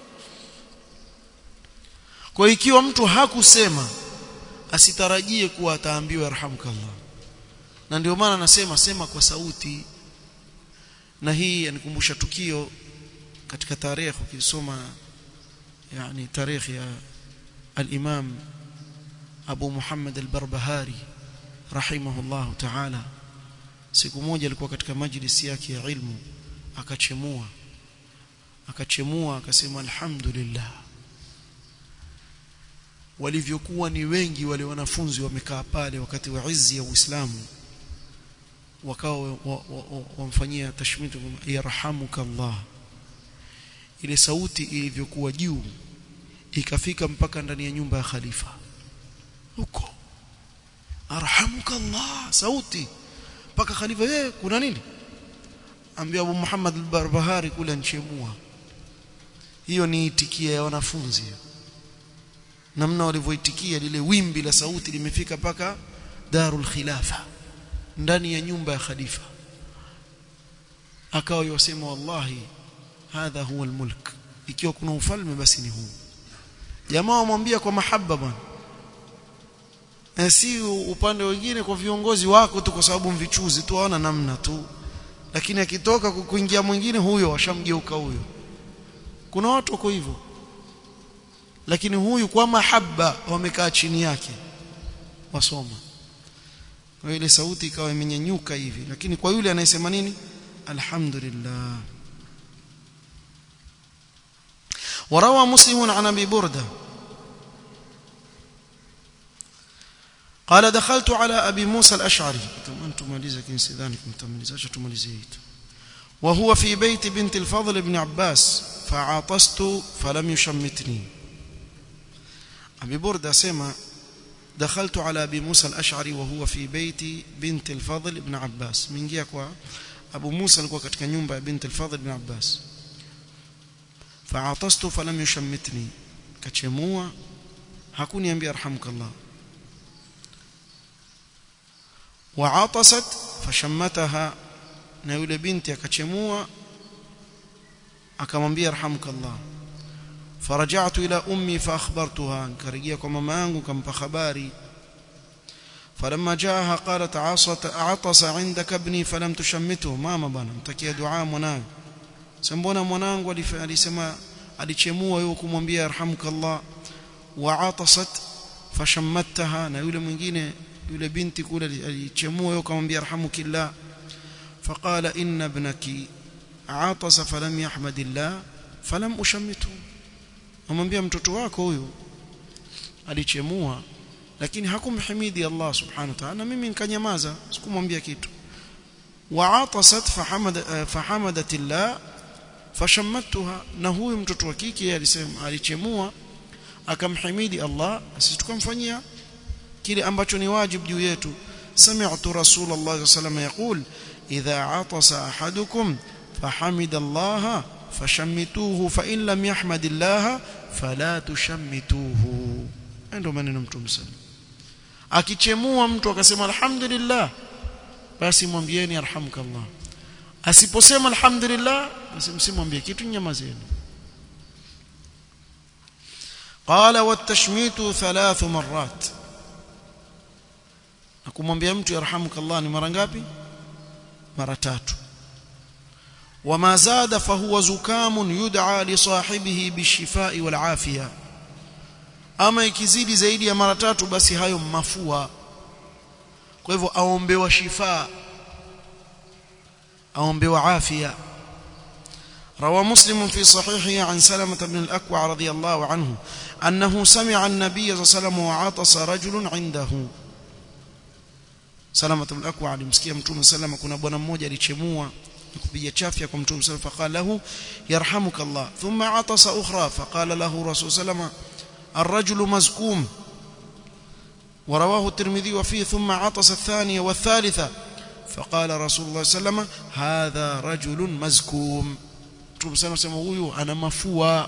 kwa ikiwa mtu hakusema asitarajie kuwa ataambiwa arhamukallah na ndio maana nasema sema kwa sauti na hii yanikumbusha tukio katika tarehe ukisoma yani tarehe ya al-Imam Abu Muhammad al-Barbahari rahimahullah ta'ala siku moja alikuwa katika majlisi yake ya ilmu akachemua akachemua akasema alhamdulillah walivyokuwa ni wengi wale wanafunzi wamekaa pale wakati wa izi ya Uislamu wakao wamfanyia tashmitu yarhamuka Allah ile sauti ilivyokuwa juu ikafika mpaka ndani ya nyumba ya khalifa huko arhamuka Allah sauti mpaka khalifa yeye kuna nini ambia Abu Muhammad al-Barbahari kule nchemua hiyo ni itikia ya wanafunzi namna walivyoitikia lile wimbi la sauti limefika mpaka darul khilafa ndani ya nyumba ya khalifa akawa yosema wallahi hadha huwa almulk ikiwa kuna ufalme basi ni huu jamaa wamwambia kwa mahaba bwana na si upande wengine kwa viongozi wako tu kwa sababu mvichuzi tu hawana namna tu lakini akitoka kuingia mwingine huyo washamgeuka huyo kuna watu wako hivyo lakini huyu kwa mahaba wamekaa chini yake wasoma kwa ile sauti ikawa imenyanyuka hivi lakini kwa yule anayesema nini alhamdulillah وروى مسلم عن ابي برده قال دخلت على ابي موسى الاشعري انتم ماليزه كن سيدانكم تماليزاش تماليزيت وهو في بيت بنت الفضل بن عباس فعاطست فلم يشمتني ابي برده سمع دخلت على ابي موسى الاشعري وهو في بيت بنت الفضل بن عباس منgia kwa abu Musa alikuwa katika nyumba ya binti al-Fadhl ibn Abbas fa'atastu falam yushammitni kachemua hakuniambia arhamukallah wa'atasat fashammataha na yule binti akachemua akamwambia arhamukallah فرجعت إلى أمي فأخبرتها كرجية كما مانغو كم بخباري فلما جاءها قالت عصت عطس عندك ابني فلم تشمته ماما bana mtakia dua mwanangu sambona mwanangu alisema alichemua yeye kumwambia yarhamukallah wa atasat fashammattaha na yule mwingine yule binti kule alichemua yeye kumwambia yarhamukillah فقال إن ابنك عطس فلم يحمد الله فلم أشمته amwambia mtoto wako huyu alichemua lakini hakumhimidi Allah subhanahu wa ta'ala mimi nikanyamaza sikumwambia kitu wa'atasat fahamada fahamadat Allah fashammattuha na huyu mtoto wa kike alisema alichemua akamhimidi Allah sisi tukamfanyia kile ambacho ni wajibu juu yetu sami'tu rasulullah sallallahu alayhi wasallam yaqul idha 'atasa ahadukum fahamida Allah fashammituhu fa in lam yahmadillah fala tushammituhu ndio maneno mtume sana akichemua mtu akasema alhamdulillah basi mwambieni arhamukallah asiposema alhamdulillah basi msimwambie kitu nyamazeni قال والتشميت ثلاث مرات akumwambia mtu yarhamukallah ni mara ngapi mara tatu وما زاد فهو زكام يدعى لصاحبه بالشفاء والعافيه ama ikizidi zaidi ya mara tatu basi hayo mafua kwa hivyo aombewa shifa aombewa afya روى مسلم في صحيحه عن سلمة بن الأكوع رضي الله عنه أنه سمع النبي صلى الله عليه وسلم وعطس رجل عنده سلمة بن الأكوع alimsikia mtume sallam kuna bwana mmoja alichemua kupiga chafya kwa mtume sallam faqala lahu yarhamuka Allah thumma atasa ukhra faqala lahu rasul sallam الرجل مزكوم ورواه الترمذي وفيه ثم عطس الثانية والثالثة فقال رسول الله صلى الله عليه وسلم هذا رجل مزكوم Mtume sana sema huyu ana mafua.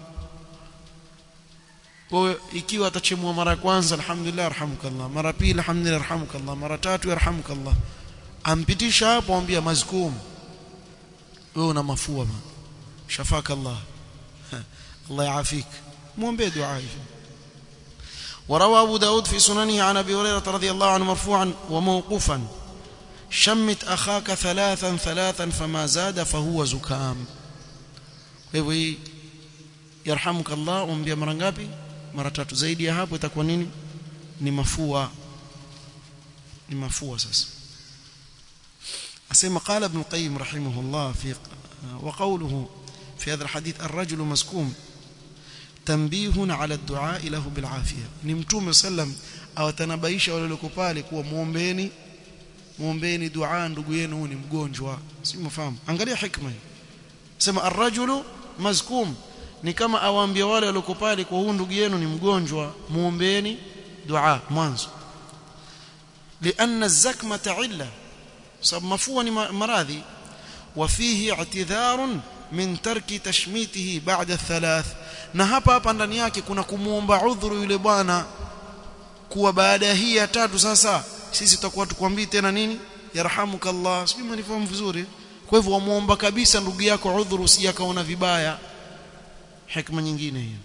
Kwa ikiwa atachemua mara ya kwanza alhamdulillah arhamukallah, mara pili alhamdulillah arhamukallah, mara tatu yarhamukallah. Ampitisha hapo ambia mazkum. Wewe una mafua bana. Shafaka Allah. Allah yaafik. Muombe dua hiyo. وروى أبو داود في سننه عن أبي هريرة رضي الله عنه مرفوعا وموقوفا شمت أخاك ثلاثا ثلاثا فما زاد فهو زكام hivyo hii yarhamuka Allah umbia mara ngapi mara tatu zaidi ya hapo itakuwa nini ni mafua ni mafua sasa asema qala ibn qayyim rahimahullah fi wa qawluhu fi hadha alhadith الرجل مسكوم تنبيه على الدعاء له بالعافيه ni mtume sallam awatanabaisha wale walio pale kuwa muombeeni muombeeni dua ndugu yenu ni mgonjwa si mfahamu angalia hikma hii sema arrajulu mazkum ni kama awaambia wale walioko pale kwa huyu ndugu yenu ni mgonjwa muombeeni dua mwanzo لان الزكمه عله sababu mafua ni maradhi وفيه اعتذار من ترك تشميته بعد الثلاث na hapa hapa ndani yake kuna kumuomba udhuru yule bwana kuwa baada ya hii ya tatu sasa sisi tutakuwa tukwambii tena nini yarhamukallah sijui mnifahamu vizuri kwa hivyo wamuomba kabisa ndugu yako udhuru usijakaona vibaya hikma nyingine hiyo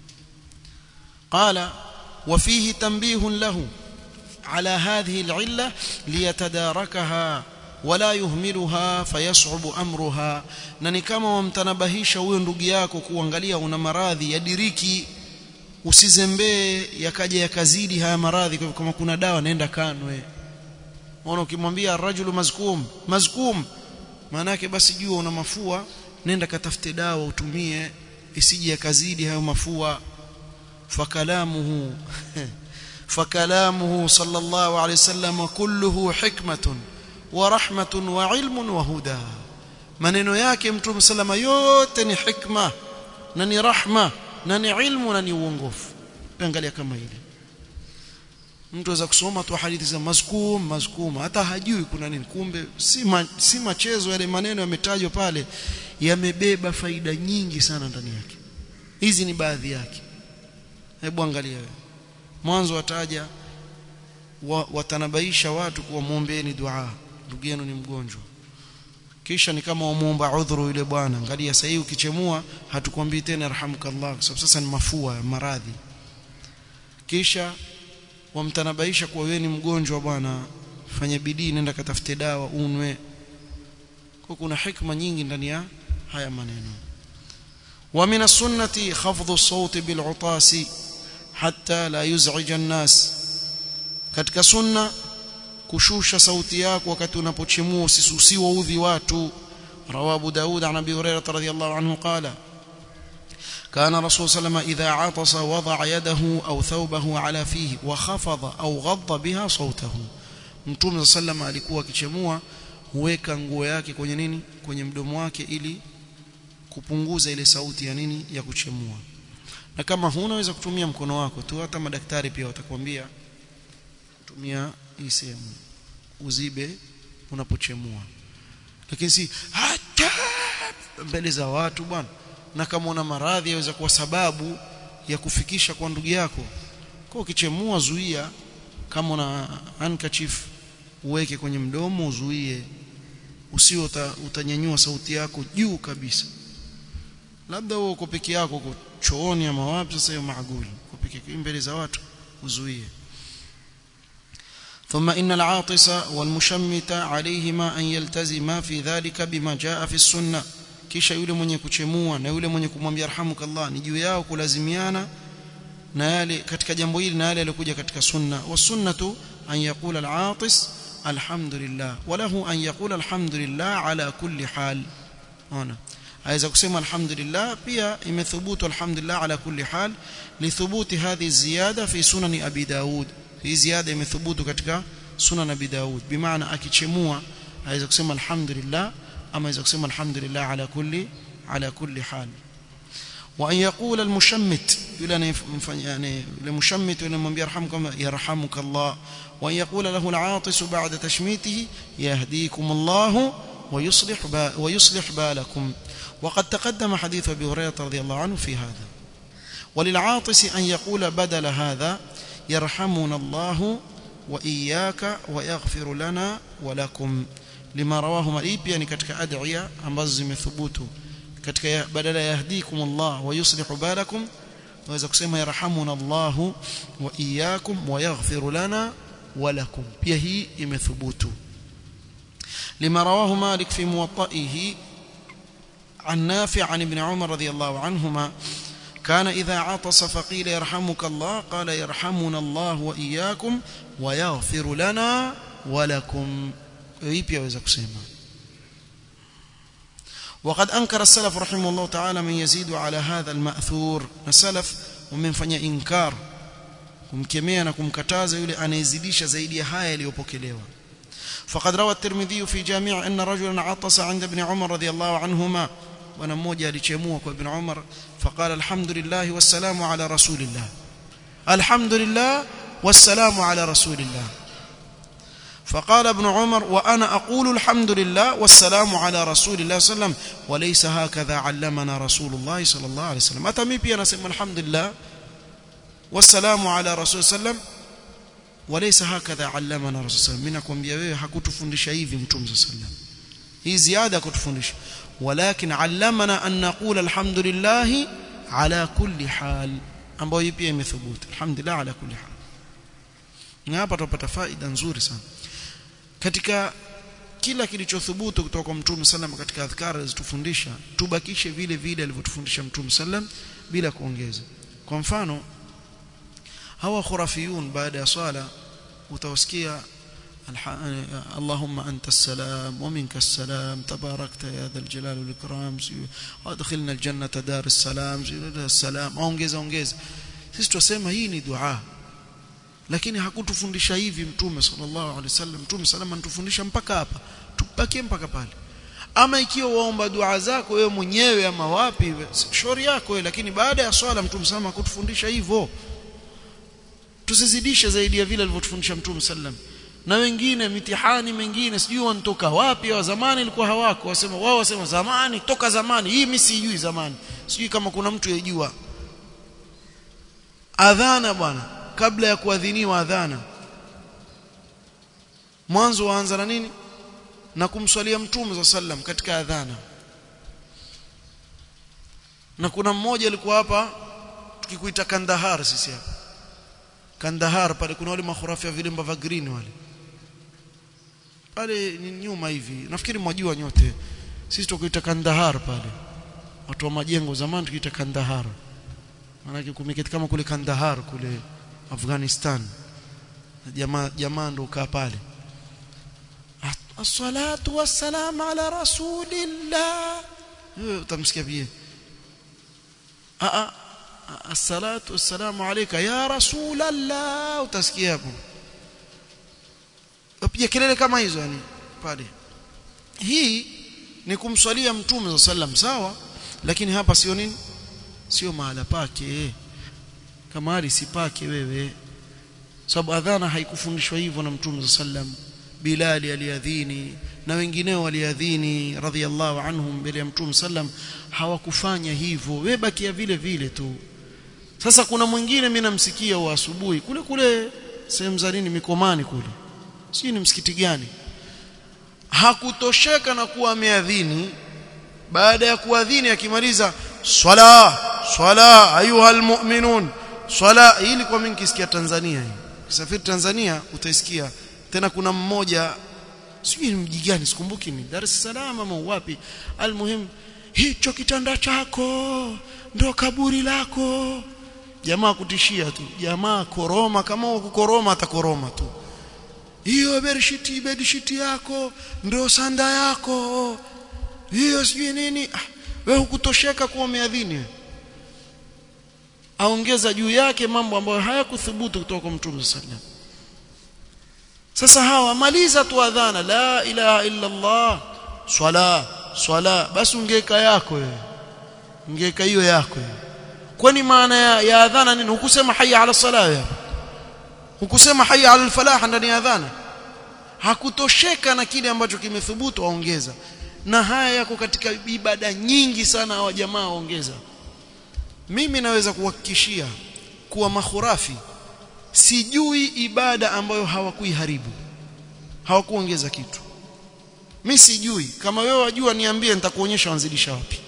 qala وفيه تنبيه له على هذه العله ليتداركها ولا يهملها فيصعب امرها na ni kama wamtanabahisha huyo ndugu yako kuangalia una maradhi ya diriki usizembee yakaja yakazidi haya maradhi kwa kama kuna dawa nenda kanwe unaona ukimwambia rajulu mazkum mazkum maana yake basi jua una mafua nenda katafute dawa utumie isije yakazidi hayo mafua fakalamuhu fakalamuhu sallallahu alayhi wasallam kulluhu hikmatun wa rahmatun wa ilmun wa huda maneno yake mtume sallama yote ni hikma na ni rahma na ni ilmu na ni uongofu angalia kama hili mtu aweza kusoma tu hadithi za mazkum mazkum hata hajui kuna nini kumbe si ma, si machezo yale maneno yametajwa pale yamebeba faida nyingi sana ndani yake hizi ni baadhi yake hebu angalia wewe mwanzo wataja wa, watanabaisha watu kuwa muombeeni dua ndugu yenu ni mgonjwa kisha ni kama wamuomba udhuru yule bwana angalia sasa hii ukichemua hatukwambii tena yarhamukallah kwa sababu sasa ni mafua maradhi kisha wamtanabaisha kuwa wewe ni mgonjwa bwana fanya bidii nenda katafute dawa unwe kwa kuna hikma nyingi ndani ya haya maneno wa min as-sunnati khafdhu as-sawt bil-utasi hatta la yuz'ija an-nas katika sunna kushusha sauti yako wakati unapochemua usisusiwa udhi watu rawabu daud an abi hurairah radhiyallahu anhu qala كان رسول صلى الله عليه وسلم إذا عطس وضع يده أو ثوبه على فيه وخفض أو غض بها صوته Mtume sallam alikuwa akichemua huweka nguo yake kwenye nini kwenye mdomo wake ili kupunguza ile sauti ya nini ya kuchemua na kama huna unaweza kutumia mkono wako tu hata madaktari pia watakwambia tumia hii sehemu uzibe unapochemua lakini si hata mbele za watu bwana na kama una maradhi yaweza kuwa sababu ya kufikisha kwa ndugu yako kwa ukichemua zuia kama una handkerchief uweke kwenye mdomo uzuie usio uta, utanyanyua sauti yako juu kabisa labda wewe uko peke yako uko chooni ama wapi sasa hiyo maaguli uko peke mbele za watu uzuie ثم إن العاطس والمشمت عليهما أن يلتزما في ذلك بما جاء في السنة kisha yule mwenye kuchemua na yule mwenye kumwambia yarhamukallah ni juu yao kulazimiana na yale katika jambo hili na yale yaliokuja katika sunna wasunnatu an yaqula al-atis alhamdulillah walahu an yaqula alhamdulillah ala kulli hal ona aweza kusema alhamdulillah pia imethubutu alhamdulillah ala kulli hal lithubuti hadhi ziyada fi sunan abi daud hii ziada imethubutu katika sunan abi daud bimaana akichemua aweza kusema alhamdulillah ama aweza kusema alhamdulillah ala kulli ala kulli hal wa an yaqula almushammit yule anayemfanya yani yule mushammit yule mwambia yarhamukum yarhamukallah wa an yaqula lahu al'atis ba'da tashmitihi yahdikum Allah ويصلح ويصلح بالكم وقد تقدم حديث ابي هريره رضي الله عنه في هذا وللعاطس ان يقول بدل هذا يرحمنا الله واياك ويغفر لنا ولكم lima rawahu hii pia ni katika adhiya ambazo zimethubutu katika badala yahdikum Allah wa yuslihu balakum waweza kusema yarhamuna Allah wa iyyakum wa yaghfir lana wa lakum pia hii imethubutu lima rawahu Malik fi muwatta'ihi عن نافع عن ابن عمر رضي الله عنهما كان إذا عطس فقيل يرحمك الله قال يرحمنا الله وإياكم ويغفر لنا ولكم hii pia waweza kusema وقد انكر السلف رحمه الله تعالى من يزيد على هذا الماثور السلف wamemfanyia inkar kumkemea na kumkataza yule anayezidisha zaidi ya haya yaliyopokelewa فقد روى الترمذي في جامع ان رجلا عطس عند ابن عمر رضي الله عنهما bwana mmoja alichemua kwa ibn Umar فقال الحمد لله والسلام على رسول الله الحمد لله والسلام على رسول الله فقال ابن عمر وأنا أقول الحمد لله والسلام على رسول الله صلى الله عليه وسلم وليس هكذا علمنا رسول الله صلى الله عليه وسلم أتمي بي أنا سمى الحمد لله والسلام على رسول الله صلى الله عليه وسلم وليس هكذا علمنا رسول الله صلى الله عليه وسلم منكم بيوه hakutufundisha hivi mtume صلى الله عليه وسلم hii ziada kutufundisha ولكن علمنا أن نقول الحمد لله على كل حال ambayo hii pia imethubutu alhamdulillah ala kulli hal na hapa tupata faida nzuri sana katika kila kilichothubutu kutoka kwa Mtume sallam katika adhkari alizotufundisha tubakishe vile vile alivyotufundisha Mtume sallam bila kuongeza kwa mfano hawa khurafiyun baada ya swala utawasikia اللهم أنت السلام ومنك السلام تباركت يا ذا الجلال والإكرام وادخلنا الجنة دار السلام السلام ongeza ongeza sisi tusema hii ni dua lakini hakutufundisha hivi mtume sallallahu alaihi wasallam mtume salama anatufundisha mpaka hapa tubakie mpaka pale ama ikiwa waomba dua zako wewe mwenyewe ama wapi shauri yako wewe lakini baada ya swala mtume salama hakutufundisha hivyo tusizidishe zaidi ya vile alivyotufundisha mtume sallam na wengine mitihani mengine sijui wanatoka wapi wa zamani ilikuwa hawako wasema wao wasema zamani toka zamani hii mimi sijui zamani sijui kama kuna mtu yajua adhana bwana kabla ya kuadhiniwa adhana mwanzo waanza na nini na kumswalia mtume za sallam katika adhana na kuna mmoja alikuwa hapa tukikuita Kandahar sisi hapa Kandahar pale kuna wale makhurafi ya vilemba vya green wale pale ni nyuma hivi nafikiri mwajua nyote sisi tukuita Kandahar pale watu wa majengo zamani tukiita Kandahar maana kumeketi kama kule Kandahar kule Afghanistan jamaa jamaa ndo kaa pale as-salatu was-salam ala rasulillah utamsikia pia a a as-salatu was-salamu alayka ya rasulallah utasikia hapo pia kelele kama hizo yani pale hii ni kumswalia mtume sallam sawa lakini hapa sio nini sio mahala pake kama hali sipake wewe sababu adhana haikufundishwa hivyo na mtume sallam Bilali aliadhini na wengineo waliadhini radhiallahu anhum mbele ya mtume sallam hawakufanya hivyo wewe bakia vile vile tu sasa kuna mwingine mimi namsikia wa asubuhi kule kule sehemu za nini mikomani kule sijui ni msikiti gani hakutosheka na kuwa ameadhini baada ya kuadhini akimaliza swala swala ayuha almu'minun swala hii kwa mimi nikisikia Tanzania hii kisafiri Tanzania utaisikia tena kuna mmoja sijui mji gani sikumbuki ni Dar es Salaam ama wapi almuhim hicho kitanda chako ndo kaburi lako jamaa kutishia tu jamaa koroma kama kukoroma atakoroma tu hiyo bedshiti bedshiti yako ndio sanda yako hiyo sijui nini ah, wewe hukutosheka kuwa umeadhini aongeza juu yake mambo ambayo hayakuthubutu kutoka kwa Mtume sallam sasa hawa maliza tu adhana la ilaha illa Allah swala swala basi ungeka yako wewe ungeka hiyo yako kwani maana ya, ya adhana nini hukusema hayya ala salah ya hukusema hayya ala falah ndani ya adhana hakutosheka na kile ambacho kimethubutu waongeza na haya yako katika ibada nyingi sana hawa jamaa waongeza mimi naweza kuhakikishia kuwa makhurafi sijui ibada ambayo hawakuiharibu hawakuongeza kitu mimi sijui kama wewe wajua niambie nitakuonyesha wanzidisha wapi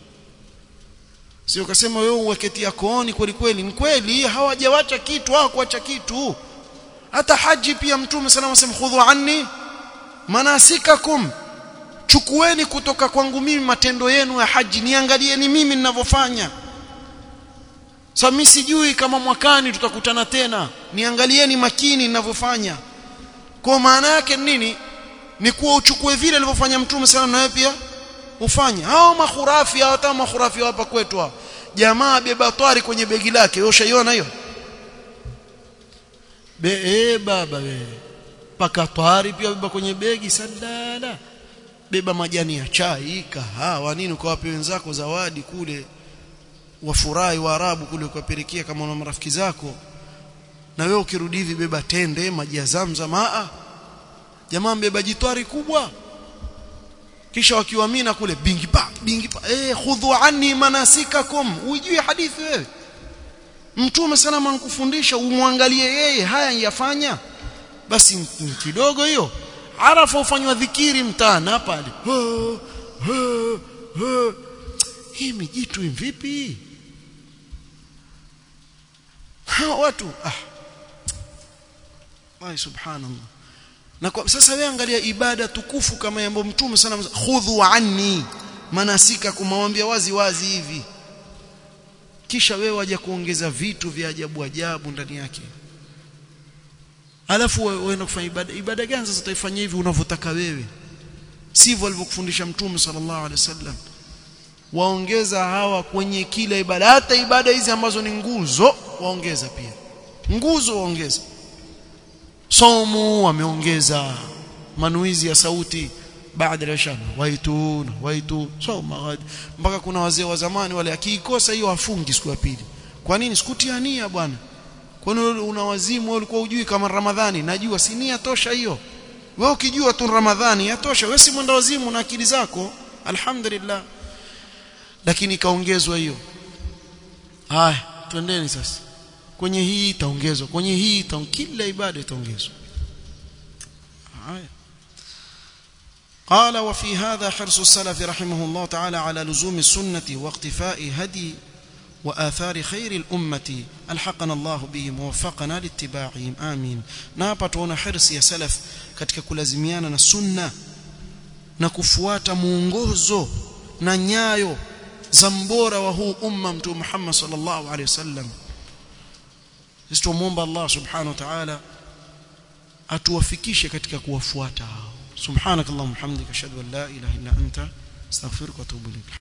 sio kasema wewe uweketia kooni kweli kweli ni kweli hawajawacha kitu hawakuacha kitu hata haji pia mtume sana anasema khudhu anni manasikakum chukueni kutoka kwangu mimi matendo yenu ya haji niangalieni mimi ninavyofanya sasa mimi sijui kama mwakani tutakutana tena niangalieni makini ninavyofanya kwa maana yake nini ni kuwa uchukue vile alivyofanya mtume sana na wewe pia ufanye hao makhurafi hao hata makhurafi hapa kwetu hao jamaa beba twari kwenye begi lake wewe ushaiona hiyo be eh baba we paka twari pia beba kwenye begi sadala beba majani ya chai kahawa nini kwa wapi wenzako zawadi kule wafurahi waarabu kule ukapelekea kama una marafiki zako na wewe ukirudi hivi beba tende maji ya zamzam a jamaa mbeba jitwari kubwa kisha wakiwamina kule bingi pa bingi pa eh khudhu anni manasikakum ujue hadithi wewe mtume sana ankufundisha umwangalie yeye haya yafanya basi kidogo hiyo arafa ufanywa dhikiri mtana pale hii mijitu vipi watu ah Ay subhanallah na kwa, sasa wewe angalia ibada tukufu kama yambo mtume sana khudhu anni manasika kumwambia wazi wazi hivi kisha wewe waje kuongeza vitu vya ajabu ajabu ndani yake alafu waenda kufanya ibada ibada gani sasa utaifanya hivi unavyotaka wewe sivyo alivyokufundisha mtume sallallahu alaihi wasallam waongeza hawa kwenye kila ibada hata ibada hizi ambazo ni nguzo waongeza pia nguzo waongeza somo wameongeza manuizi ya sauti baada ya shana waituna waitu soma mpaka kuna wazee wa zamani wale akiikosa hiyo afungi siku ya pili kwa nini sikutia nia bwana kwani una wazimu wewe ulikuwa hujui kama ramadhani najua si nia tosha hiyo wewe ukijua tu ramadhani yatosha wewe si mwenda wazimu na akili zako alhamdulillah lakini ikaongezwa hiyo haya twendeni sasa kwenye hii itaongezwa kwenye hii itaong... kila ibada itaongezwa haya قال وفي هذا حرص السلف رحمه الله تعالى على لزوم السنة واقتفاء هدي وآثار خير الأمة ألحقنا الله بهم ووفقنا لاتباعهم آمين نابا tuona hirsi ya salaf katika kulazimiana na sunna na kufuata muongozo na nyayo za mbora wa huu umma mtume Muhammad sallallahu alaihi wasallam sisi tumuomba Allah subhanahu wa ta'ala atuwafikishe katika kuwafuata hao subhanakallahumma hamdika ashhadu an la ilaha illa anta astaghfiruka wa atubu ilayk